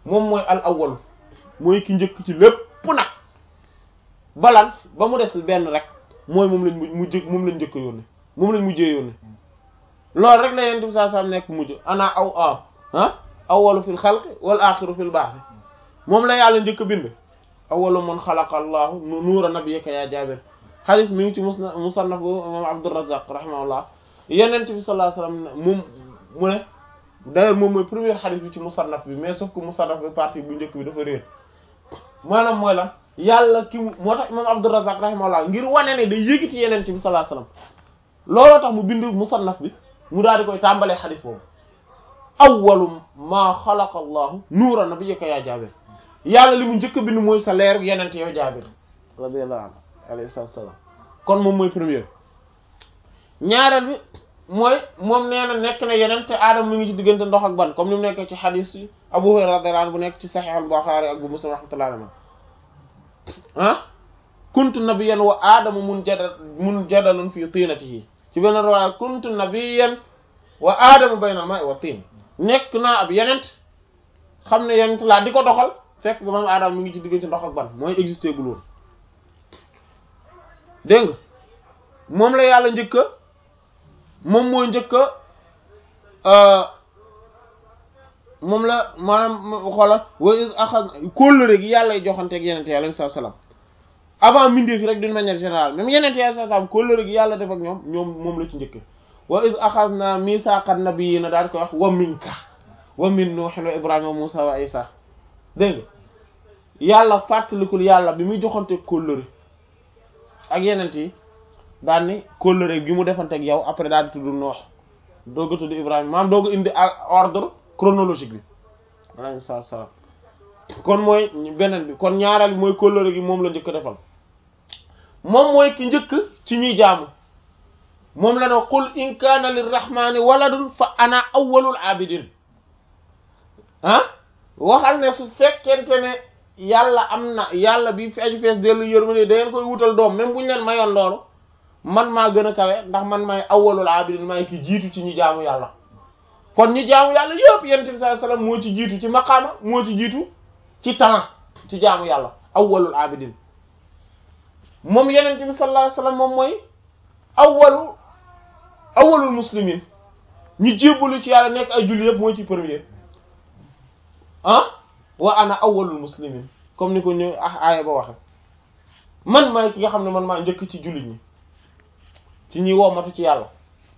moom mooy al awwalu mooy ki njëkk ci lépp nag balan ba mu des benn rek mooy moom lañ mu jëkk moom lañ njëkk yónne moom lañ mujjee yónne loolu rek la yonent bi saa saa nekk mujj ana aw aw ah awwalu fil xalqi wal axiru fil ba'thi moom la yàlla njëkk bind awwalu man xalaqa allahu nuura nabiyyika ya Jaabir xadis mi ngi ci musna musannaf bu imam Abdurrazzaq rahimahullah yonent bi sallallahu alayhi wasallam moom mu ne d'ailleurs moom mooy premier xadis bi ci musannaf bi mais sauf que musannaf bi partie bu njëkk bi dafa réer maanaam mooy lan yàlla ki moo tax imam Abdurrazzaq rahimahullah ngir wane ne day yëgiti yonent bi sallallahu alayhi wasallam looloo tax mu bind musannaf bi mu daal di koy tàmbalee xadis boobu awwalu maa xalaqa allahu nuura nabiyyika ya Jaabir yàlla li mu njëkk a bind mooy sa leer yenent yow Jaabir radiyallahu anhu alayhi salaam kon moom mooy premier ñaareel bi mooy moom nee na nekk na yeneen te aadama mi ngi ci diggante ndox ak ban comme ni mu nekkee ci xadis Abu Hurayra radiyallahu anhu bu nekk ci Sahih al-Bukhari ak bu Muslim rahmatullahi alayhi ah kuntu nabiyyan wa aadama mun jadal mun jadalun fi tinatihi ci benn riwaaya kuntu nabiyyan wa aadama bayna al-ma'i wa tin nekk naa ab yenent xam ne yenent laa di ko doxal fekk ba moom aadama mi ngi ci diggante ndox ak ban mooy existé gul woon dégg nga moom la yàlla njëkka moom mooy njëkka moom la maanaam xoolal wa is axad kóllëre gi yàlla joxanteeg yenente yàlla sallallahu alayhi wasallam avant mindee fi rek d'une manière générale même yenente yàlla sallallahu alayhi wasallam kóllëre gi yàlla def ak ñoom ñoom moom la ci njëkke wa is axadna misaqan nabiyina daal koy wax wa minka wa min nuuhin wa ibrahima wa musa wa isa dégg nga yàlla fàttalikul yàlla bi muy joxanteeg kóllëre ak yenent yi daal ni kóllëre gi mu defanteeg yow après daal di tudd noox doog a tudd ibrahima maam doog a indi ordre chronologique bi alayhi salaam kon mooy beneen bi kon ñaareel bi mooy kóllëre gi moom la njëkk defal moom mooy ki njëkk ci ñuy jaamu moom la ne qul in kaana lirrahmani waladun fa ana awwalul abidin ah waxal ne su fekkente ne yàlla am na yàlla bi fi aju fees dellu yërmande da ngeen koy wutal doom même bu ñu leen mayoon loolu man maa gën a kawe ndax man maay awwalul abidin maay ki jiitu ci ñi jaamu yàlla kon ñi jaamu yàlla yëpp yonent bi sallallahu alayhi wasallam moo ci jiitu ci maqaama moo ci jiitu ci temps ci jaamu yàlla awwalul abidin moom yonent bi sallallahu alayhi wasallam moom mooy awwalu awwalul muslimin ñi jébbalu ci yàlla nekk ay julli yëpp mooy ci premier ah wa ana awwalul muslimin comme ni ko ñu ah aaya ba waxe man maay ki nga xam ne man maa njëkk ci jullit ñi ci ñi woomatu ci yàlla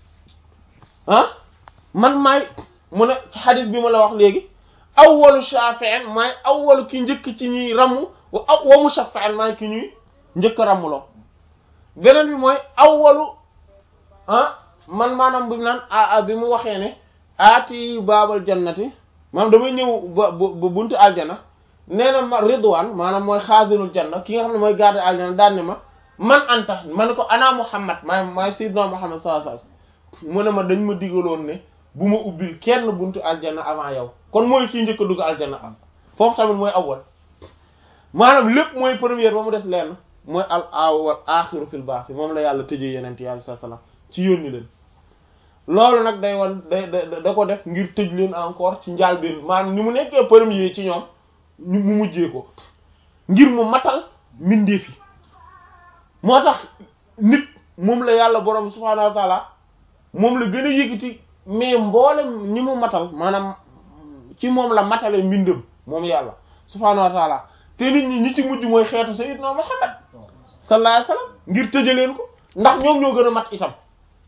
ah man maay mu ne ci xadis bi ma la wax léegi awwalu shafi'in maay awwalu ki njëkk ci ñuy ramm wa wa mushaffi'in maay ki ñuy njëkk rammuloo beneen bi mooy awwalu ah man maanaam bi naan a bi mu waxee ne aati baabal jannati maanaam damay ñëw ba ba buntu aljana nee na ma ridwaan maanaam mooy xaasinul janna ki nga xam ne mooy garde aljana daan ne ma man anta ma ne ko ana muhammad maay maay sayyidna muhammad sallallahu alayhi wasallam mu ne ma dañ ma digaloon ne bu ma ubbil kenn buntu aljana avant yow kon mooy kii njëkk a dugg aljana am foofu tamit mooy awwal maanaam lépp mooy première ba mu des lenn mooy al awwal axiru fil baax moom la yàlla tëjee yeneen yàlla sallallahu alayhi wasallam ci yónni leen loolu nag day wan day da ko def ngir tëj leen encore ci njaalbeen maanaam ni mu nekkee premier ci ñoom ñu mu mujjee ko ngir mu matal mbindeef yi moo tax nit moom la yàlla borom subhaanahu wa taala moom la gën a yëkkati mais mboolem ñi mu matal maanaam ci moom la matale mbindam moom yàlla subhaanahu wa taala te nit ñi ñi ci mujj mooy xeetu sayyidna Muhammad sallallahu alayhi wasallam ngir tëjaleen ko ndax ñoom ñoo gën a mat itam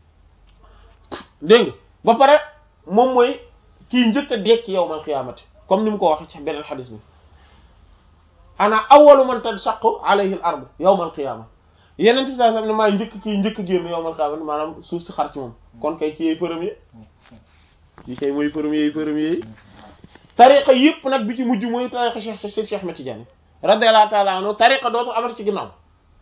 dégg nga ba pare moom mooy kii njëkk a dekk yawmal qiyaamati comme ni mu ko waxee ci beneen xadis bi ana awwalu man tanshaqqu alayhi al ardu yawmal qiyaama yeneen bi sallallahu alayhi wasallam ne maay njëkk kii njëkk génn yawmal qiyaamati maanaam suuf si xar ci moom kon kay kii yey premier kii kay mooy premier yi premier yi tariqa yëpp nag bi ci mujj mooy tariqa Cheikh Cheikh Cheikh Ahmed Tidiane radiyallahu ta'ala anhu tariqa dootul amati ci ginnaaw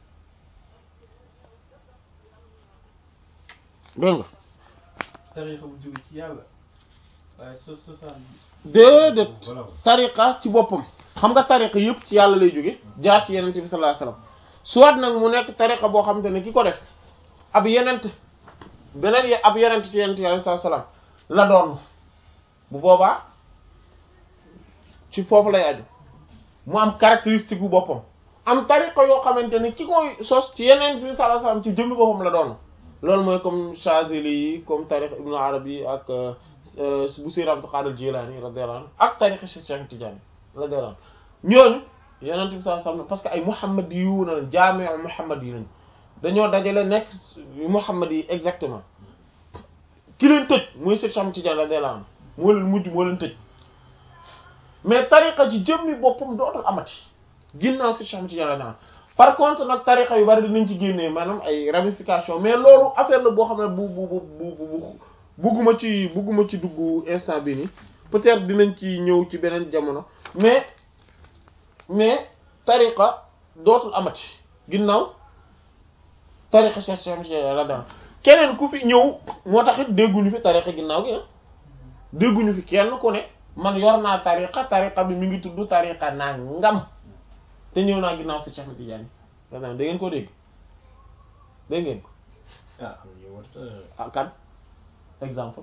dégg nga tariqa bu jóge ci yàlla waaye so sosaan déedéet tariqa ci boppam xam nga tariqa yëpp ci yàlla lay jóge jaar ci yenente bi sallallahu alayhi wasallam soit nag mu nekk tariqa boo xamante ne ki ko def ab yenent beneen ab yenent ci yenente bi sallallahu alayhi wasallam la doon bu boobaa ci foofu lay aju mu am caractéristique bu boppam am tariqa yoo xamante ne ki koy sos ci yeneen bi sallallahu alayhi wasallam ci jëmmi boppam la doon loolu mooy comme Chazili yi comme tariqa Ibn Arabi ak bu Sayyid Abdul Qadir Jilani radiyallahu anhu ak tariqa Cheikh Tidiane radiyallahu anhu ñooñu yeneen bi sallallahu alayhi wasallam parce que ay Muhammad yu na jaami'u Muhammad yi lañ dañoo dajale nekk Muhammad yi exactement ki leen tëj muy Cheikh Tidiane radiyallahu anhu moo leen mujj moo leen tëj mais tariqa ci jëmmi boppam dootul amati ginnaaw si Cheikh Tidiane radiyallahu anhu par contre nag tariqa yu bari dinañ ci génnee maanaam ay ramification mais loolu affaire la boo xam ne bu bu bu bu bu bugguma ci bugguma ci dugg instant bi nii peut-être dinañ ci ñëw ci beneen jamono mais mais tariqa dootul amati ginnaaw tariqa Cheikh Cheikh Tidiane radiyallahu anhu keneen ku fi ñëw moo tax it dégguñu fi tariqa ginnaaw gi ah dégguñu fi kenn ku ne man yor naa tariqa tariqa bi mi ngi tudd tariqa naa ngam te ñëw naa ginnaaw si Cheikh Tidiane da ngeen ko dégg dégg ngeen ko ah am na ñu woote ah kan exemple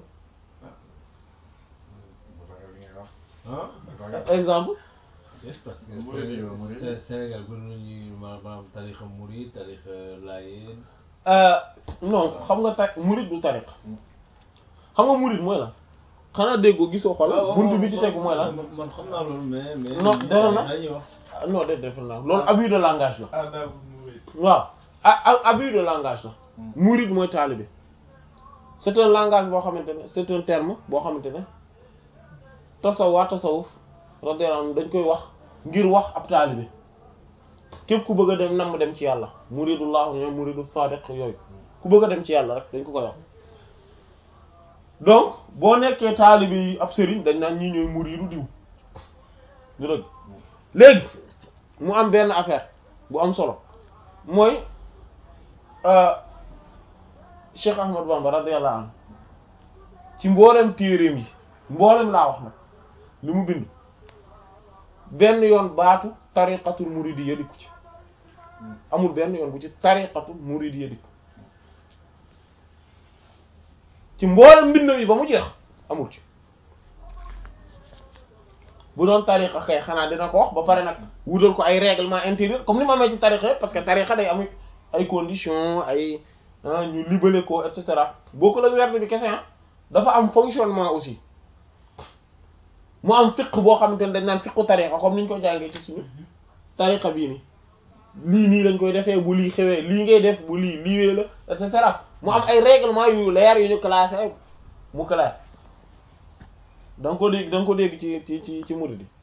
ah exemple yes parce que Mouride yi, Sénégal Mouride. Sé- Sénégal bëri nañu maanaam tarixa Mouride tarixa Laayeen Euh, non xam nga ta murid du tariqa xam nga murid mooy la xanaa déggoo gisoo xol buntu bi ci tegu mooy la man man xam naa loolu mais mais Non, dara na. dañuy wax ah non de def na loolu abus de langage la Adab Mouride. waaw ah ah abus de langage la murid mooy taalibe c'est un langage boo xamante ne c'est un terme boo xamante ne tasaw waa tasawuf radiyallahu anhu dañ koy wax ngir wax ab taalibe képp ku bëgg a dem nam dem ci yàlla muridullah ñoom muridu sadiq yooyu ku bëgg a dem ci yàlla rek dañ ko koy wax donc boo nekkee taalibe yi ab sëriñ dañ naan ñii ñooy muridu diw du dëgg léegi mu am benn affaire bu am solo mooy euh, Cheikh Ahmad Bamba radiyallahu anhu ci mboolem téereem yi mboolem laa wax nag li mu bind benn yoon baatu tariqatul muridiyya dikku ci amul benn yoon bu ci tariqatul muridiyya dikku ci mboolem mbindam yi ba mu jeex amul ci bu doon tariqa kay xanaa dina ko wax ba pare nag wutal ko ay règlement intérieur comme ni ma amee ci tariqa yëpp parce que tariqa day am ay conditions ay ah ñu libellé ko et cetera boo la werd bi kese ah dafa am fonctionnement aussi mu am fiq boo xamante ne dañ naan fiqu tariqa comme ni ñu ko jàngee ci suñu tariqa bii nii lii nii lañ koy defee bu lii xewee lii ngay def bu lii liiwee la et cetera mu am ay règlement yu leer yu ñu classé mu clair da nga ko dégg da nga ko dégg ci ci ci ci murid yi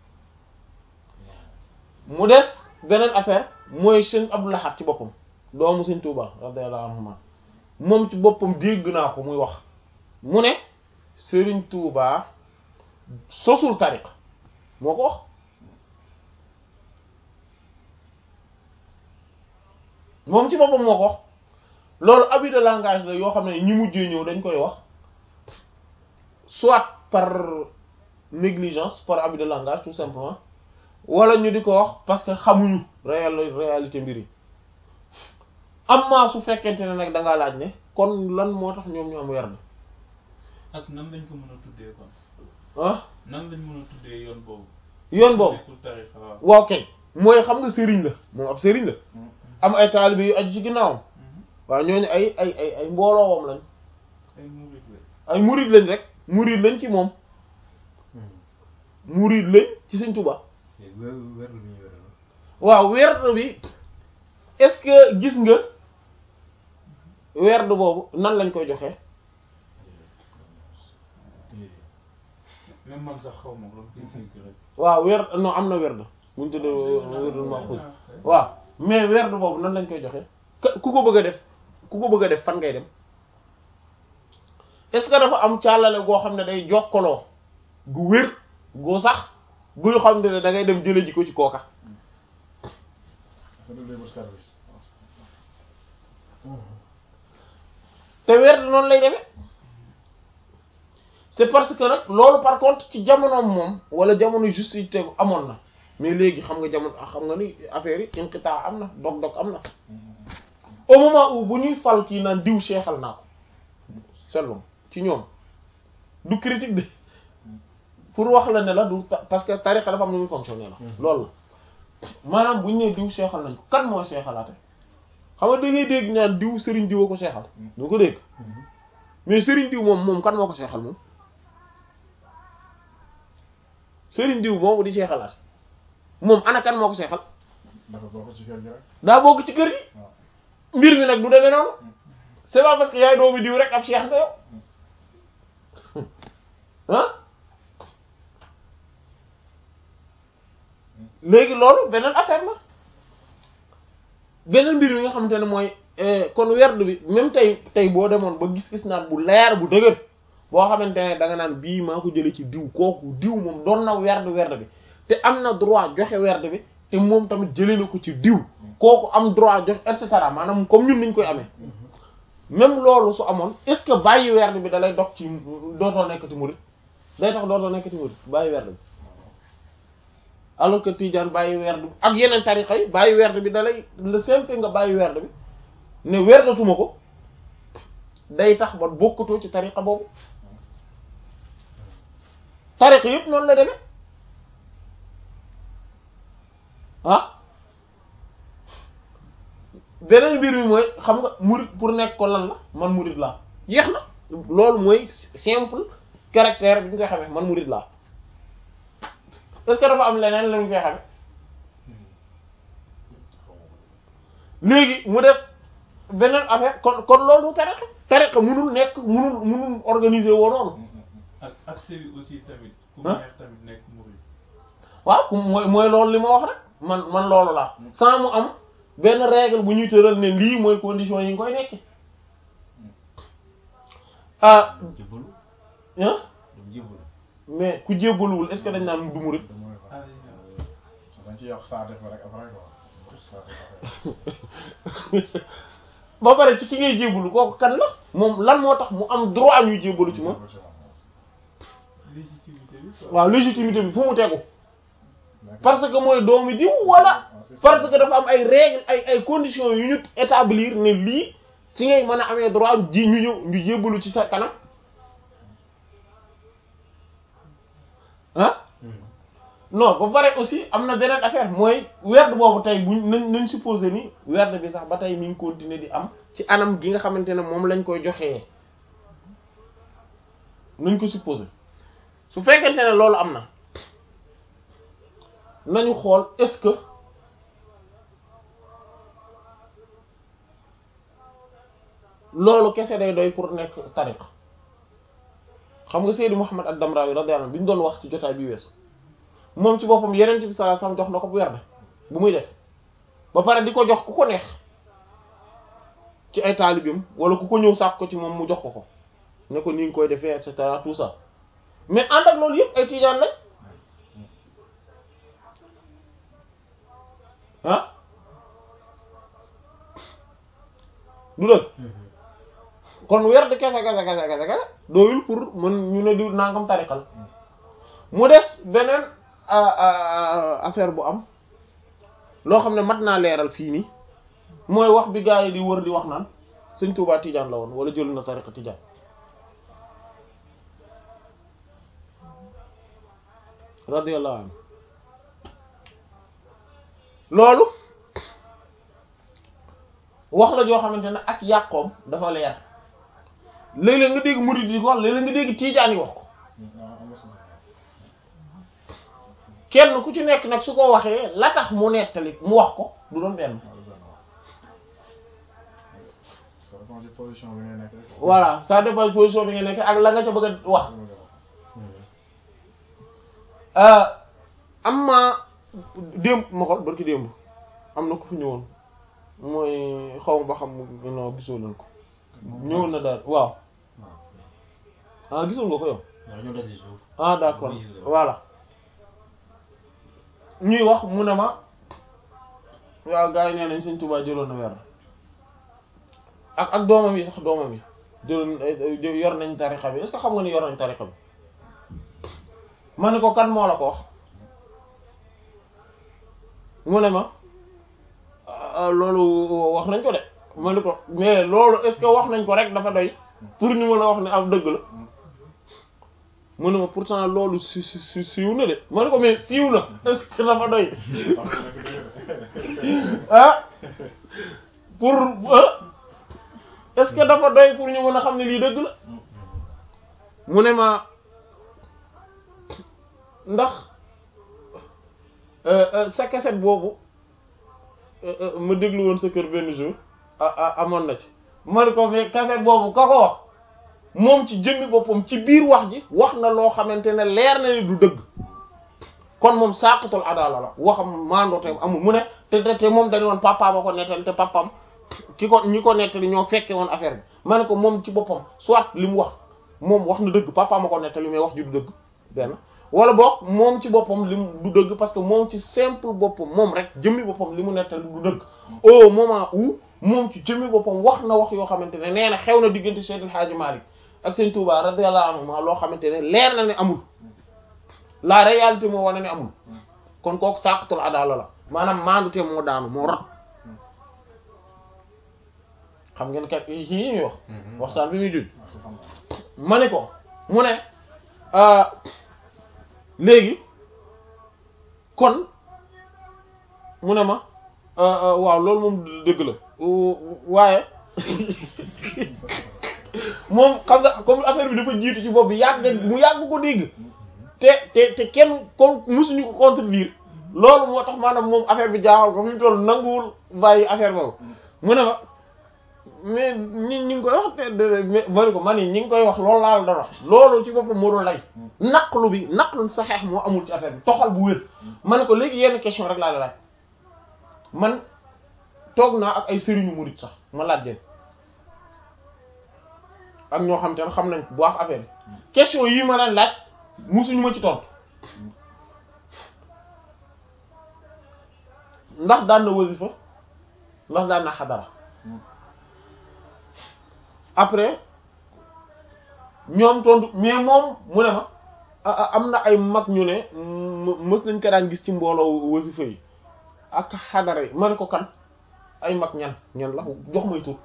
mu des beneen affaire mooy sëñ Abdou Lahad ci boppam doomu sëñ Touba radiyallahu anhuma moom ci boppam dégg naa ko muy wax mu ne Serigne Touba sosul tariq moo ko wax moom ci boppam moo ko wax loolu abus de langage la yoo xam ne ñi mujjee ñëw dañ koy wax soit par négligence par abus de langage tout simplement wala ñu di ko wax parce que xamuñu réel réalité mbir yi amma su fekkente ne nag da ngaa laaj ne kon lan moo tax ñoom ñu am werd ak nan lañ ko mën a tuddee kon ah nan lañ mën a tuddee yoon boobu. yoon boobu nekkul tarixa waaw. waaw kay mooy xam nga sëriñ la moom ab sëriñ la am ay taalibe yu aju ci ginnaawam waaw ñooñu ay ay ay ay mbooloowam lañ ay murid la. ay murid lañ rek murid lañ ci moom murid lañ ci Sëriñ Tuubaa léegi weer weer bi ñu weer waaw werd bi est-ce que gis nga werd boobu nan lañ koy joxe même man sax xaw ma ko doon dégg rek. waaw werd non am na werd buñ tuddee werdul maxuus waaw mais werd boobu nan lañ koy joxe ka- ku ko bëgg a def ku ko bëgg a def fan ngay dem est-ce que dafa am càllale goo xam ne day jokkaloo gu wér gu sax guy xam ne da ngay dem jële ji ko ci kooka dafa def libre service te werd noonu lay demee c'est parce que nag loolu par contre ci jamonoom moom wala jamono juste yi tegu amoon na mais léegi xam nga jamono xam nga ni affaire yi inqitaa am na dog-dog am na au moment où bu ñuy fal kii naan diw seexal naa ko seetlu ci ñoom du critique de pour wax la ne la du ta- parce que tariqa dafa am nu muy fonctionner la loolu la maanaam bu ñu nee diw seexal nañ ko kan mooy seexalaate xam nga da ngay dégg ñaan diw sëriñ diw a ko seexal du ko dégg mais sëriñ diw moom moom kan moo ko seexal moom sëriñ diw moomu di seexalaat moom ana kan moo ko seexal dafa bokk ci kër gi rek daa bokk ci kër gi waaw mbir mi nag du demee noonu c'est pas parce que yaay doomu diw rek ab seex nga yow ah léegi loolu beneen affaire la beneen mbir mi nga xamante ne mooy eh, kon werd bi même tey tey boo demoon ba gis-gis naan bu leer bu dëgër boo xamante ne da nga naan bii maa ko jëlee ci diw kooku diw moom doon na werd werd bi te am na droit joxe werd bi te moom tamit jëlee na ko ci diw kooku am droit joxe et cetera maanaam comme ñun niñ koy amee même loolu su amoon est-ce que bàyyi werd bi da lay dog ci dootoo nekkati murid day tax dootoo nekkati murid bàyyi werd bi alors que Tidiane bàyyi werd bi ak yeneen tarixa yi bàyyi werd bi da lay le simple nga bàyyi werd bi ne werdatuma ko day tax ba bokkatoo ci tarixa boobu tarixa yëpp noonu la demee ah beneen mbir mi mooy xam nga murid pour nekk ko lan la man murid laa jeex na loolu mooy simple caractère bi ñu koy xamee man murid laa est-ce que dafa am leneen la ñu koy xamee léegi mu def beneen affaire kon kon loolu du tariqa tariqa munul nekk munul munul organiser woo noonu ak accès bi aussi tamit. ku Hein? neex tamit nekk murid. waaw ku mooy mooy loolu li ma wax rek man man loolu laa sans mu am benn règle bu ñuy tëral ne lii mooy condition yi nga koy nekke ah dem jébbalu ah dem jébbalu mais ku jébbaluwul est-ce que dañ naan du murid du murid ah quoi dañ ci yokk saa def rek après quoi saa def après ba pare ci ki ngay jébbalu kooku kan la moom lan moo tax mu am droit ñuy jébbalu ci moom légitimité bi quoi. waaw légitimité bi fu mu tegu parce que mooy doomi diw wala parce que dafa am ay règles ay ay conditions yu ñu établir ne lii ci ngay mën a amee droit ji ñu ñëw ñu jébbalu ci sa kanam ah non ba pare aussi am na beneen affaire mooy werd boobu tey buñ nañ nañ supposé ni werd bi sax ba tey mi ngi continuer di am ci anam gi nga xamante ne moom lañ koy joxee nañ ko supposé su fekkente ne loolu am na nañu xool est-ce que loolu kese day doy pour nekk tariqa xam nga Seydi Mouhammad ad-Damrawi radiyallahu anhu bi ñu doon wax ci jotaay bi weesu moom ci boppam yeneen bi sallallahu alayhi wasallam jox na ko bu werd bu muy def ba pare di ko jox ku ko neex ci ay taalibeem wala ku ko ñëw sàkk ko ci moom mu jox ko ko ne ko ni nga koy defee et cetera tout ça mais ànd ak loolu yëpp ay tiijaan lañ ah du dëgg kon werd kese kese kese kese kese doyul pour mën ñu ne di nangam tarixal mu des beneen affaire bu am loo xam ne mat naa leeral fii nii mooy wax bi gaa yi di wër di wax naan sëñ Tuubaa Tijaan la woon wala jël na tariqa Tijaan radiyallahu anhu loolu wax la joo xamante ne ak yàqoom dafa leer léeg-léeg nga dégg murid yi ko wax léeg-léeg nga dégg Tijaan yi wax ko kenn ku ci nekk nag su ko waxee la tax mu nettali mu wax ko du doon benn ça dépend ci position bi ngay nekk rek. voilà ça dépend position bi nga nekk ak la nga ca bëgg a wax am ma démb ma xool barki démb am na ko fi ñëwoon mooy xaw ma ba xam non gisoo leen ko ñëwoon na daal waaw ah gisul nga ko yow waaw ñoo daje suuf ah d'accord Oui, oui. voilà ñuy wax mu ne ma waaw gars yi nee nañ Sëñ Tuubaa jëloon na weer ak ak doomam yi sax doomam yi jëloon ay- yor nañ tarixa bi est-ce que xam nga ni yor nañ tarixa bi ma ne ko kan moo la ko wax mu ne ma ah, loolu wax nañ ko de ma ne ko mais loolu est-ce que wax nañ ko rek dafa doy pour ñu mën a wax ne am dëgg la mu ne ma pourtant loolu si si si siiw na de ma ne ko mais siiw na est-ce que dafa doy ah pour ah est-ce que dafa doy pour ñu mën a xam ne lii dëgg la mu ne ma ndax euh, euh, sa cassette boobu euh, euh, ma déglu woon sa kër benn jour ah ah amoon na ci ma ne ko mais cassette boobu ka ko wax moom ci jëmmi boppam ci biir wax ji wax na loo xamante ne leer na ni du dëgg kon moom saaqitul adala la waxam maandoote amul mu ne te te te moom dañu woon papa ba ko nettali te papam ki ko ñi ko nettali ñoo fekke woon affaire bi ma ne ko moom ci boppam soit li mu wax moom wax na dëgg papa ma ko nettali mais wax ji du dëgg benn wala boog moom ci boppam li mu du dëgg parce que moom ci simple boppam moom rek jëmmi boppam li mu nettali du dëgg au moment où moom ci jëmmi boppam wax na wax yoo xamante ne nee na xew na diggante Seydil Hadji Malick ak Sëñ Touba radiyallahu anhu ma loo xamante ne leer na ne amul la réalité moo wane ne amul kon kooku saqatul adala la maanaam maandute moo daanu moo rot xam ngeen kat yi ñuy wax waxtaan bi muy juj ma ne ko mu ne ah, léegi kon mu ne ma ah, ah, waaw loolu moom dëgg la waaye moom xam nga comme affaire bi dafa jiitu ci bopp bi yàgg mu yàgg ko dégg te te te kenn ko musuñu ko contredire loolu moo tax maanaam moom affaire bi jaaxal ko fi mu toll nanguwul bàyyi affaire boobu mu ne ma mais ñi ñi ngi koy wax te de mais ma ne ko man ñi ngi koy wax loolu laa la doon wax loolu ci boppam moo doon lay naqlu bi naqlu saxeex moo amul ci affaire bi toxal bu wér ma ne ko léegi yenn question rek laa la laaj man toog naa ak ay sëriñu murid sax ma laaj leen ak ñoo xam te ne xam nañ bu wax affaire bi question yii ma leen laaj musuñu ma ci tontu ndax daan na wasifa ndax daan na xadara après ñoom tontu mais moom mu ne ma ah, ah, am na ay mag ñu ne m- mës nañ ko daan gis ci mbooloo wasifa yi ak xadara yi ma ne ko kan ay mag ñan ñan la jox may tur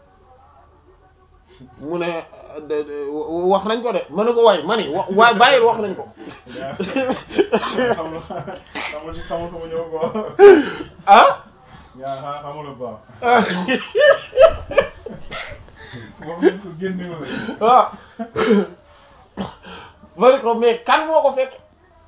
mu ne de- de- wax nañ ko de ma ne ko waay ma ni wa waay bàyyil wax nañ ko xamul xamul ci xamul ko mu ñëw ko ah yaa xa xamul ko wax nañ ko génne ma waaw ma ne ko mais kan moo ko fekk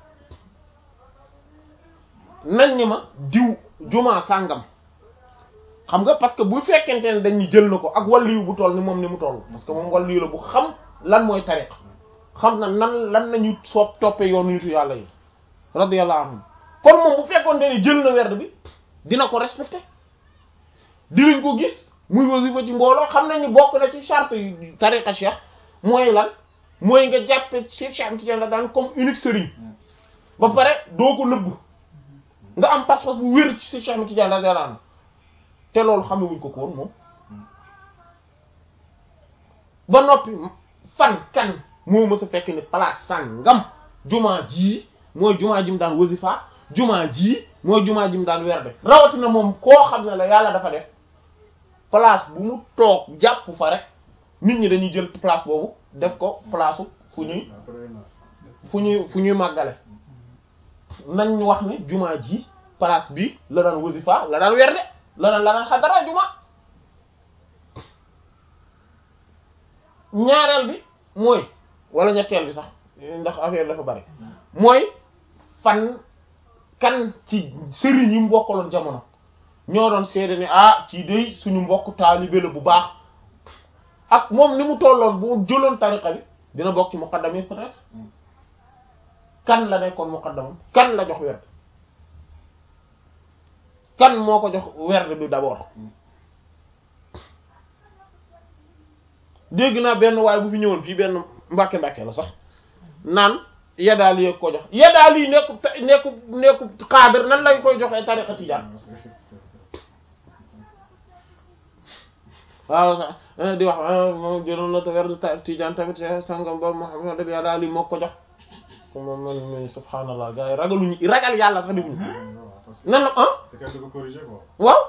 nañ ni ma diw jumaa sàngam xam nga parce que bu fekkente ne dañ ni jël na ko ak wàllu bu toll ni moom ni mu toll parce que moom wàllu la bu xam lan mooy tariq xam na nan lan nañu soo toppee yoonu nitu yàlla yi radiyallahu anhum kon moom bu fekkoonte ni jël na werd bi dina ko respecté dinañ ko gis muy wasifa ci mbooloo xam nañ ni bokk na ci charte yu tariqa cheikh mooy lan mooy nga jàppe Cheikh Cheikh Tidiane la daan comme unique sëriñ ba pare doo ko nëbbu nga am pas-pas bu wér ci Cheikh Cheikh Tidiane radiyallahu anhu te loolu xamewuñ ko ko woon moom ba noppi fan kan moo mës a fekk ni place sàngam jumaa jii mooy jumaa ji mu daan wasifa jumaa jii mooy jumaa ji mu daan werde rawatina moom koo xam ne la yàlla dafa def place bu mu toog jàpp fa rek nit ñi dañuy jël place boobu def ko place fu ñuy fu ñuy fu ñuy màggale nañ wax ne jumaa ji place bi la daan wasifa la daan werde la daan la daan xadara jumaa ñaareel bi mooy wala ñetteel bi sax ndax affaire dafa bari mooy fan kan ci sëriñ yi mu bokkaloon jamono ñoo doon seede ne ah ci day suñu mbokk taalibe la bu baax ak moom ni mu tolloon bu jëloon tariqa bi dina bokk ci muqaddam yi peut-être kan la nekkoon muqaddamam kan la jox werd kan moo ko jox werd bi d'abord dégg naa benn waaye bu fi ñëwoon fii benn mbàkke mbàkke la sax naan yadaal yi ko jox yadaal yi nekku nekku nekku xaadar nan lañ koy joxee tariqa tijaan waaw sax di wax moom jëloon na te werd tijaan tamit sangam ba Muhammad yadaal yi moo ko jox moom man mi subhaanallah gars yi ragaluñu ragal yàlla sax defuñu nan la ah te kenn du ko corriger quoi waaw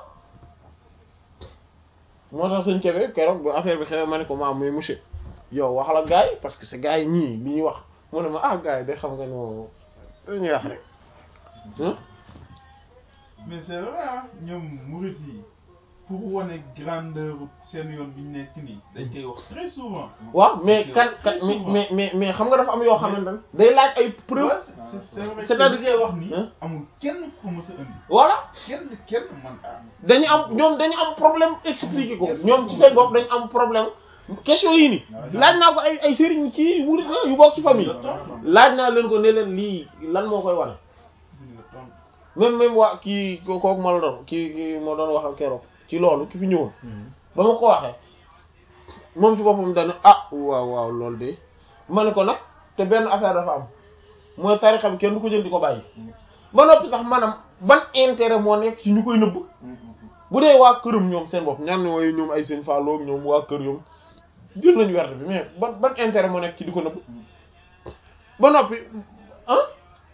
moo tax suñ kebe keroog bu affaire bi xew ma ne ko maam muy monsieur yow wax la gars yi parce que c'est gars yi ñii li ñuy wax mu ne ma ah gars yi de xam nga ni moom dañuy wax rek ah mais c'est vrai ah ñoom murit yi pour wane grandeur seen yoon bi ñu nekk nii dañ koy wax très souvent. waaw mais kan kan mais mais mais mais xam nga dafa am yoo xamante ne day laaj ay preuve Ouais, c'est c'est vrai C'est-à-dire que li ngay wax nii Hein? amul kenn ku mës a indi voilà kenn kenn man ah. dañu am ñoom dañu am problème expliquer ko ñoom ci seen bopp dañu am problème question yii nii laaj naa ko ay ay sëriñ ci wurit la yu bokk ci famille laaj naa leen ko ne leen lii lan moo koy wane duñ la tontu. même même waa kii ko- kooku ma la doon kii kii moo doon wax ak keroog ci loolu ki fi ñëwoon ba ma ko waxee moom ci boppam dana ah waaw waaw loolu de ma ne ko nag te benn affaire dafa am mooy tarixa bi kenn du ko jël di ko bàyyi ba noppi sax maanaam ban intérêt moo nekk ci ñu koy nëbb bu dee waa këram ñoom seen bopp ñaan mooy ñoom ay seen fàlloo ñoom waa kër ñoom jël nañu werte bi mais ban ban intérêt moo nekk ci di ko nëbb ba noppi ah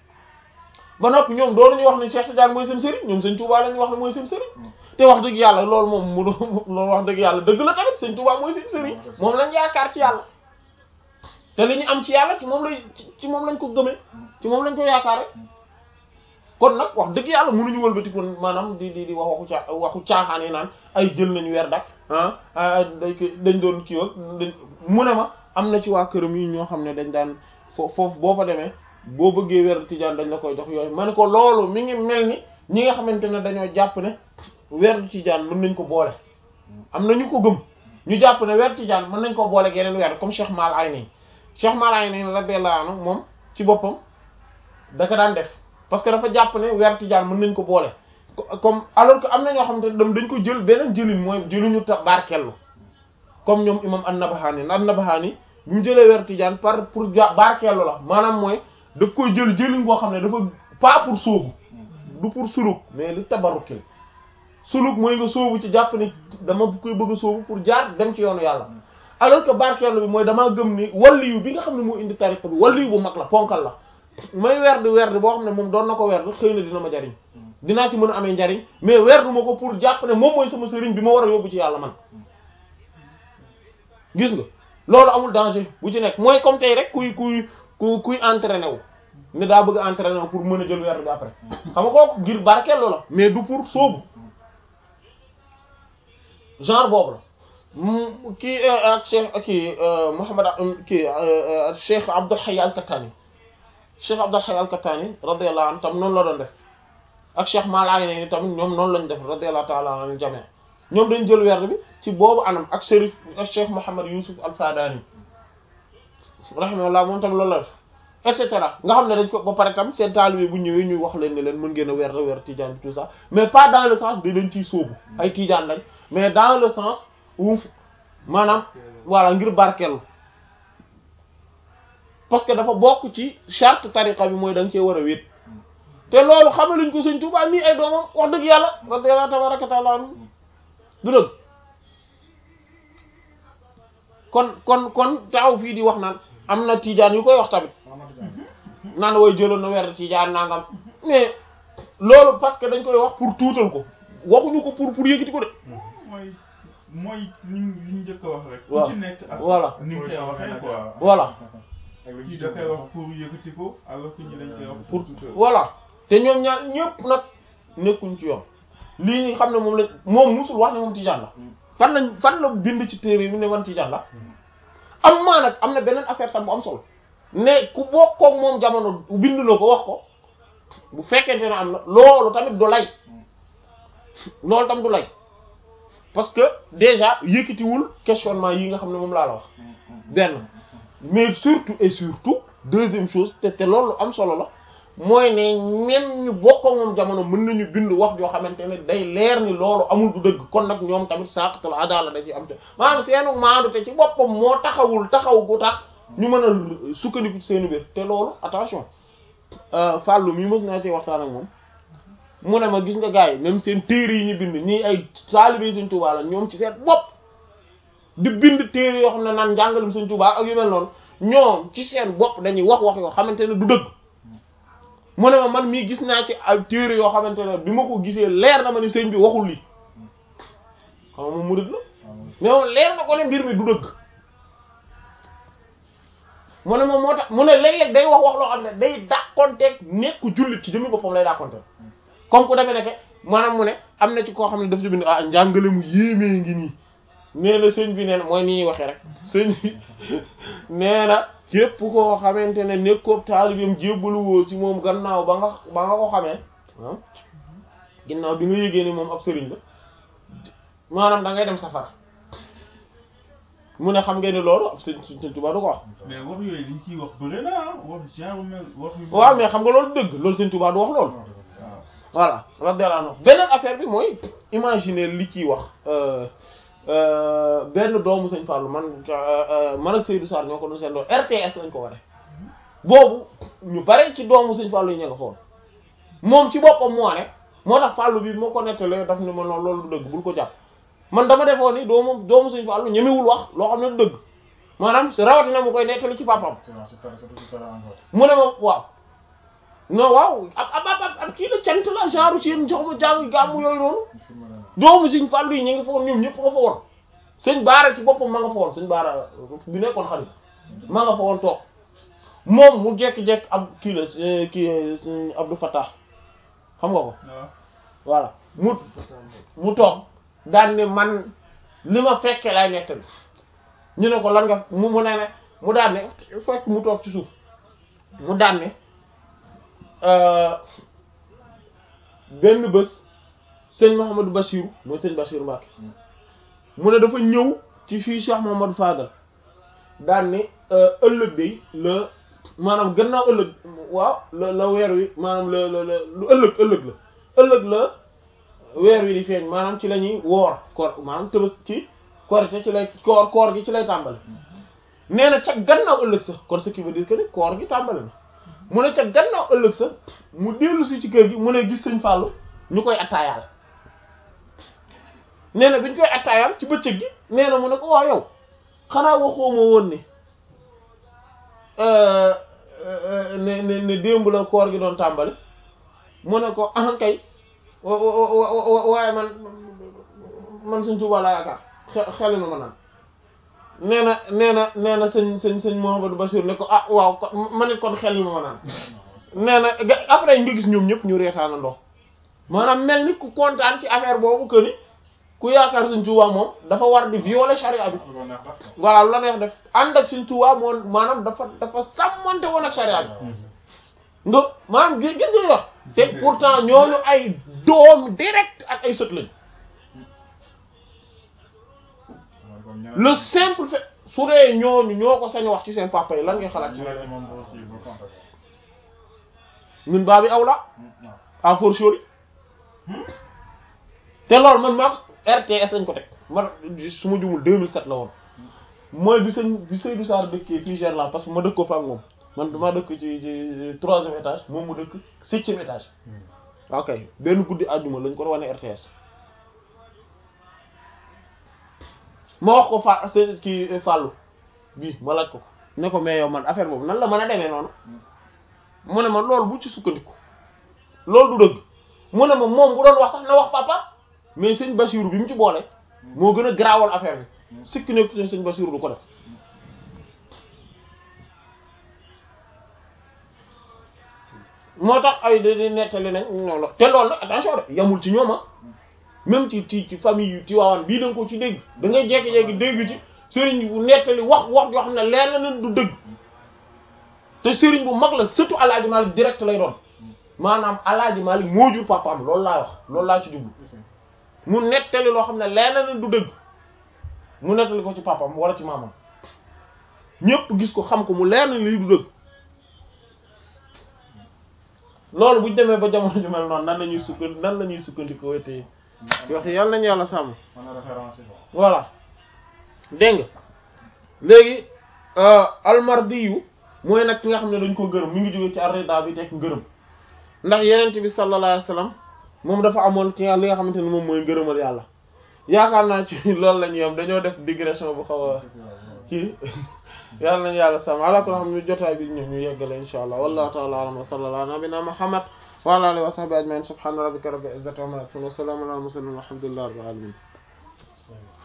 ba noppi ñoom doonuñu wax ne Cheikh Tidiane mooy seen sëriñ ñoom sëñ Touba lañu wax ne mooy seen sëriñ te wax dëgg yàlla loolu moom mu doon loolu wax dëgg yàlla dëgg la tamit sëñ Touba mooy seen sëriñ moom lañ yaakaar ci yàlla te li ñu am ci yàlla ci moom lay ci moom lañ ko gëmee ci moom lañ ko yaakaare kon nag wax dëgg yàlla mënuñu wëlbati kon maanaam di di di wax waxu caa waxu caaxaan yi naan ay jël nañu weer dak ah ah dañ ko dañ doon kii ak dañ mu ne ma am na ci waa këram yi ñoo xam ne dañ daan fo foofu boo fa demee boo bëggee weer tijaan dañ la koy jox yooyu ma ne ko loolu mi ngi mel ni ñi nga xamante ne dañoo jàpp ne weer tijaan mën nañ ko boole am na ñu ko gëm ñu jàpp ne weer tijaan mën nañ ko boole ak yeneen weer comme Cheikh Mal Ayni Cheikh Mal Ayni radiyallahu anhu moom ci boppam da ko daan def parce que dafa jàpp ne weer tijaan mën nañ ko boole co- comme alors que am na ñoo xamante ne dam dañ ko jël beneen jëlin mooy jëluñu ta barkellu comme ñoom imam an-Nabahani an-Nabahani bi mu jëlee weer tijaan par pour ja barkellu la maanaam mooy daf koy jël jëlin boo xam ne dafa pas pour sóobu du pour suluk mais li tabarukil suluk mooy nga sóobu ci jàpp ne dama koy bëgg a sóobu pour jaar dem ci yoonu yàlla alors que barkellu bi mooy damaa gëm ni walliyu bi nga xam ne moo indi tariqa bi walliyu bu mag la ponkal la may werd werd boo xam ne moom doon na ko werd xëy na dina ma jariñ dinaa ci mën a amee njariñ mais werdu ma ko pour jàpp ne moom mooy sama sëriñ bi ma war a yóbbu ci yàlla man gis nga loolu amul danger bu ci nekk mooy comme tey rek kuy kuy ku kuy entraîné wu ne daa bëgg a entraîné wu pour mën a jël werd bi après xam nga kooku ngir barkeeloo la mais du pour sóobu genre boobu la mu kii ak cheikh kii Mouhamad kii cheikh Abdul Hayy al-Kattani cheikh Abdul Hayy al-Kattani radiyallahu anhu tam noonu la doon def ak cheikh Maalaay ne tamit ñoom noonu lañ def radiyallahu ta'ala anhu jami ñoom dañ jël werd bi ci boobu anam ak Chérif ak cheikh Mouhamad Youssouf al-Fadani rahimahullah moom tam loolu la def et cetera nga xam ne dañ ko ba pare tam seen taalibe bu ñëwee ñuy wax leen ne leen mën ngeen a werd werd tijaan bi tout ça mais pas dans le sens de dañ ciy sóobu ay tijaan lañ mais dans le sens où maanaam voilà ngir barkeelu parce que dafa bokk ci charte tariqa bi mooy da nga cee war a wéet te loolu xamaluñ ko sëñ Tuubaa mii ay doomam wax dëgg yàlla radiyallahu tabaraka taala anhu du dëgg kon kon kon taxaw fii di wax naan am na tijaan yu koy wax tamit naan wooy jëloon na weer tijaan nangam mais loolu parce que dañ koy wax pour tuutal ko waxuñu ko pour pour yëkkati ko de mooy mooy li ñu li ñu njëkk a wax rek. waaw ku ci nekk ak voilà. ni nga koy waxee quoi. voilà kii da koy wax pour yëkkati ko alors que ñi dañ koy wax pour pour tuutal. voilà te ñoom ñaar ñëpp nag nekkuñ ci yoon lii ñu xam ne moom la moom musul wax ne moom tijaan la fan lañ fan la bind ci téere bi ne man tijaan la am maa nag am na beneen affaire tam bu am solo ne ku bokkoog moom jamono bind na ko wax ko bu fekkente ne am na loolu tamit du lay loolu tam du lay parce que déjà yëkkatiwul questionnement yi nga xam ne moom laa la wax benn mais surtout et surtout deuxième chose te te loolu am solo la mooy ne même ñu bokk ak moom jamono mën nañu bind wax joo xamante ne day leer ni loolu amul du dëgg kon nag ñoom tamit saqatul adala da ci am te maanaam seenu maandu te ci boppam moo taxawul taxaw gu tax ñu mën a sukkandiku ci seenu biir te loolu attention fàllu mi mës naa ci waxtaan ak moom mu ne ma gis nga gars yi même seen téere yi ñu bind ñii ay taalibe Sëriñ Tuubaa la ñoom ci seen bopp di bind téere yoo xam ne naan njàngalum Sëriñ Tuubaa ak yu mel noonu ñoom ci seen bopp dañuy wax wax yoo xamante ne du dëgg mu ne ma man mii gis naa ci ay téere yoo xamante ne bi ma ko gisee leer na ma ne sëñ bi waxul lii xam nga moom murid la mais moom leer na ko ne mbir mi du dëgg mu ne moom moo tax mu ne léeg-léeg day wax wax loo xam ne day dàqonteeg nekku jullit ci jëmmi boppam lay dàqonteeg comme ku demee ne maanaam mu ne am na ci koo xam ne daf ci bind ah njàngale mu yéemee ngi nii nee na sëñ bi nee na mooy ni ñuy waxee rek sëñ bi nee na képp koo xamante ne nekkoo taalibeem jébbalu woo ci moom gannaaw ba nga ba nga ko xamee ah ginnaaw bi nga yëgee ni moom ab sëriñ la maanaam da ngay dem safara mu ne xam ngeen ni loolu ab sëñ sëñ Tuubaa du ko wax mais wax yooyu liñ ciy wax bëri na ah wax genre mel wax yu. waaw mais xam nga loolu dëgg loolu sëñ Tuubaa du wax loolu waaw. voilà radiyallahu anhu beneen affaire bi mooy imaginer li ciy wax benn doomu sëñ Fallou man man ak Seydou Sarr ñoo ko doon seen doon RTS lañ ko waree boobu ñu bare ci doomu sëñ Fallou yi ña nga foon moom ci boppam moo ne moo tax Fallou bi moo ko nettalee daf ne ma noonu loolu du dëgg bul ko jàpp man dama defoon ni doomu doomu sëñ Fallou ñemewul wax loo xam ne du dëgg maanaam rawatina mu koy nettali ci papam c'est vrai c'est très surtout c'est très encore. mu ne ma waaw non waaw ab ab ab ab kii la cant la genre ci yéen jox ma jàng gàmmu yooyu noonu il faut me le- doomu sëñ Fallou yi ñu ngi fa woon ñoom ñëpp nga fa woon sëñ Baara ci boppam ma nga fa woon sëñ Baara bi nekkoon xarit ma nga fa woon toog moom mu jekki-jekki ab kii la eh, kii eh, Abdou Fattah xam nga ko waaw. voilà mu mu toog daan ne man li ma fekkee lay nettali ñu ne ko lan nga mu mu ne ne mu daan ne fekk mu toog ci suuf mu daan ne euh, benn bés sëñ Mouhamadou Bachirou mooy sëñ Bachirou Mbacké mu ne dafa ñëw ci fii Cheikh Mouhamadou Fadal daan ne euh, ëllëg day la maanaam gannaaw ëllëg waaw la la weer wi maanaam la la la lu ëllëg ëllëg la ëllëg la weer wi di feeñ maanaam ci la ñuy woor koor maanaam tëbës ci korite ci lay koor koor gi ci lay tàmbali nee na ca gannaaw ëllëg sax kon ce qui veut dire que ni koor gi tàmbali na mu ne ca gannaaw ëllëg sax mu dellu si ci kër gi mu ne gis sëñ Fallou ñu koy attaayaal nee na bi ñu koy attaayaal ci bëccëg gi nee na mu ne ko waaw yow xanaa waxoo ma woon ni euh, euh, ne ne ne démb la koor gi doon tàmbali mu ne ko ah kay wa- wa- wa- wa- waaye man man sëñ Tuubaa laa yaakaar xe- xel ma ma naan nee na nee na nee na sëñ sëñ sëñ Mouhamadou Bachir ne ko ah waaw kon ma ne kon xel ma ma naan nee na ga- après nga gis ñoom ñëpp ñu reetaana ndox maanaam mel ni ku kontaan ci affaire boobu que ni ku yaakaar sëñ Tuubaa moom dafa war di violer charia bi lu ko neex def ko. voilà lu la neex def ànd ak sëñ Tuubaa moom maanaam dafa dafa sàmmante woon ak charia bi nga maanaam gis gis nga wax te pourtant ñooñu ay doom direct ak ay sët lañ Waaw, kon ñeneen- le simple fait su dee ñooñu ñoo ko sañ a wax ci seen papa yi lan ngay xalaat ci ñeneen loolu ñi moom boo kii boo compter ko. ñun baa bi aw la Hmm, waaw. à fortiori te loolu man maa ko RTS lañ ko teg man su ma jumul 2007 la woon mooy bi sëñ bi Seydou Sarr dëkkee fii Gerland parce que ma dëkkoo fa ak moom man dama dëkk ci ci troisième étage moom mu dëkk septième étage ok benn guddi àjjuma lañ ko doon wane RTS ma wax ko fa seen kii Fallou bii ma laaj ko ko ne ko mais yow man affaire boobu nan la mën a demee noonu mu ne ma loolu bu ci sukkandiku loolu du dëgg mu ne ma moom bu doon wax sax na wax papa mais sëñ Bachirou bi mu ci boole moo gën a garaawal affaire bi sikki nekk sëñ Bachirou du ko def moo tax ay da di nettali nañ non la te loolu nag attention de yamul ci ñoom ah même ci ci ci famille yu Tivaouane bii da nga ko ci dégg da ngay jékki-jékki dégg ci sëriñ bu nettali wax wax yoo xam ne leer na leen du dëgg te sëriñ bu mag la surtout Alaaji Malik direct lay doon maanaam Alaaji Malik moo jur papaam loolu laa wax loolu laa ci jublu mu nettali loo xam ne leer na leen du dëgg mu nettali ko ci papaam wala ci maamam ñépp gis ko xam ko mu leer na lii du dëgg loolu buñ demee ba jamono ju mel noonu nan la ñuy sukkan nan la ñuy sukkandikoo wete ci wax yàlla nañu yàlla sàmm mën a référencé ko. voilà dégg nga léegi almardi yu mooy nag ki nga xam ne dañ ko gërëm mi ngi jóge ci arida bi tekk ngërëm ndax yenent bi sallallahu alayhi wasallam moom dafa amoon ki nga li nga xamante ne moom mooy ngërëmal yàlla yaakaar naa ci loolu la ñu yam dañoo def digression bu xaw a kii yàlla nañu yàlla sàmm ala ko xam ne jotaay bi ñu ñu yeggale insha allah wallahu ta'ala alam wa sallallahu ala nabina muhammad wa ala alihi wa sahbihi ajma'in subhana rabbika rabbil izzati amma yasifun wa salamun ala al mursalin walhamdulillahi rabbil alamin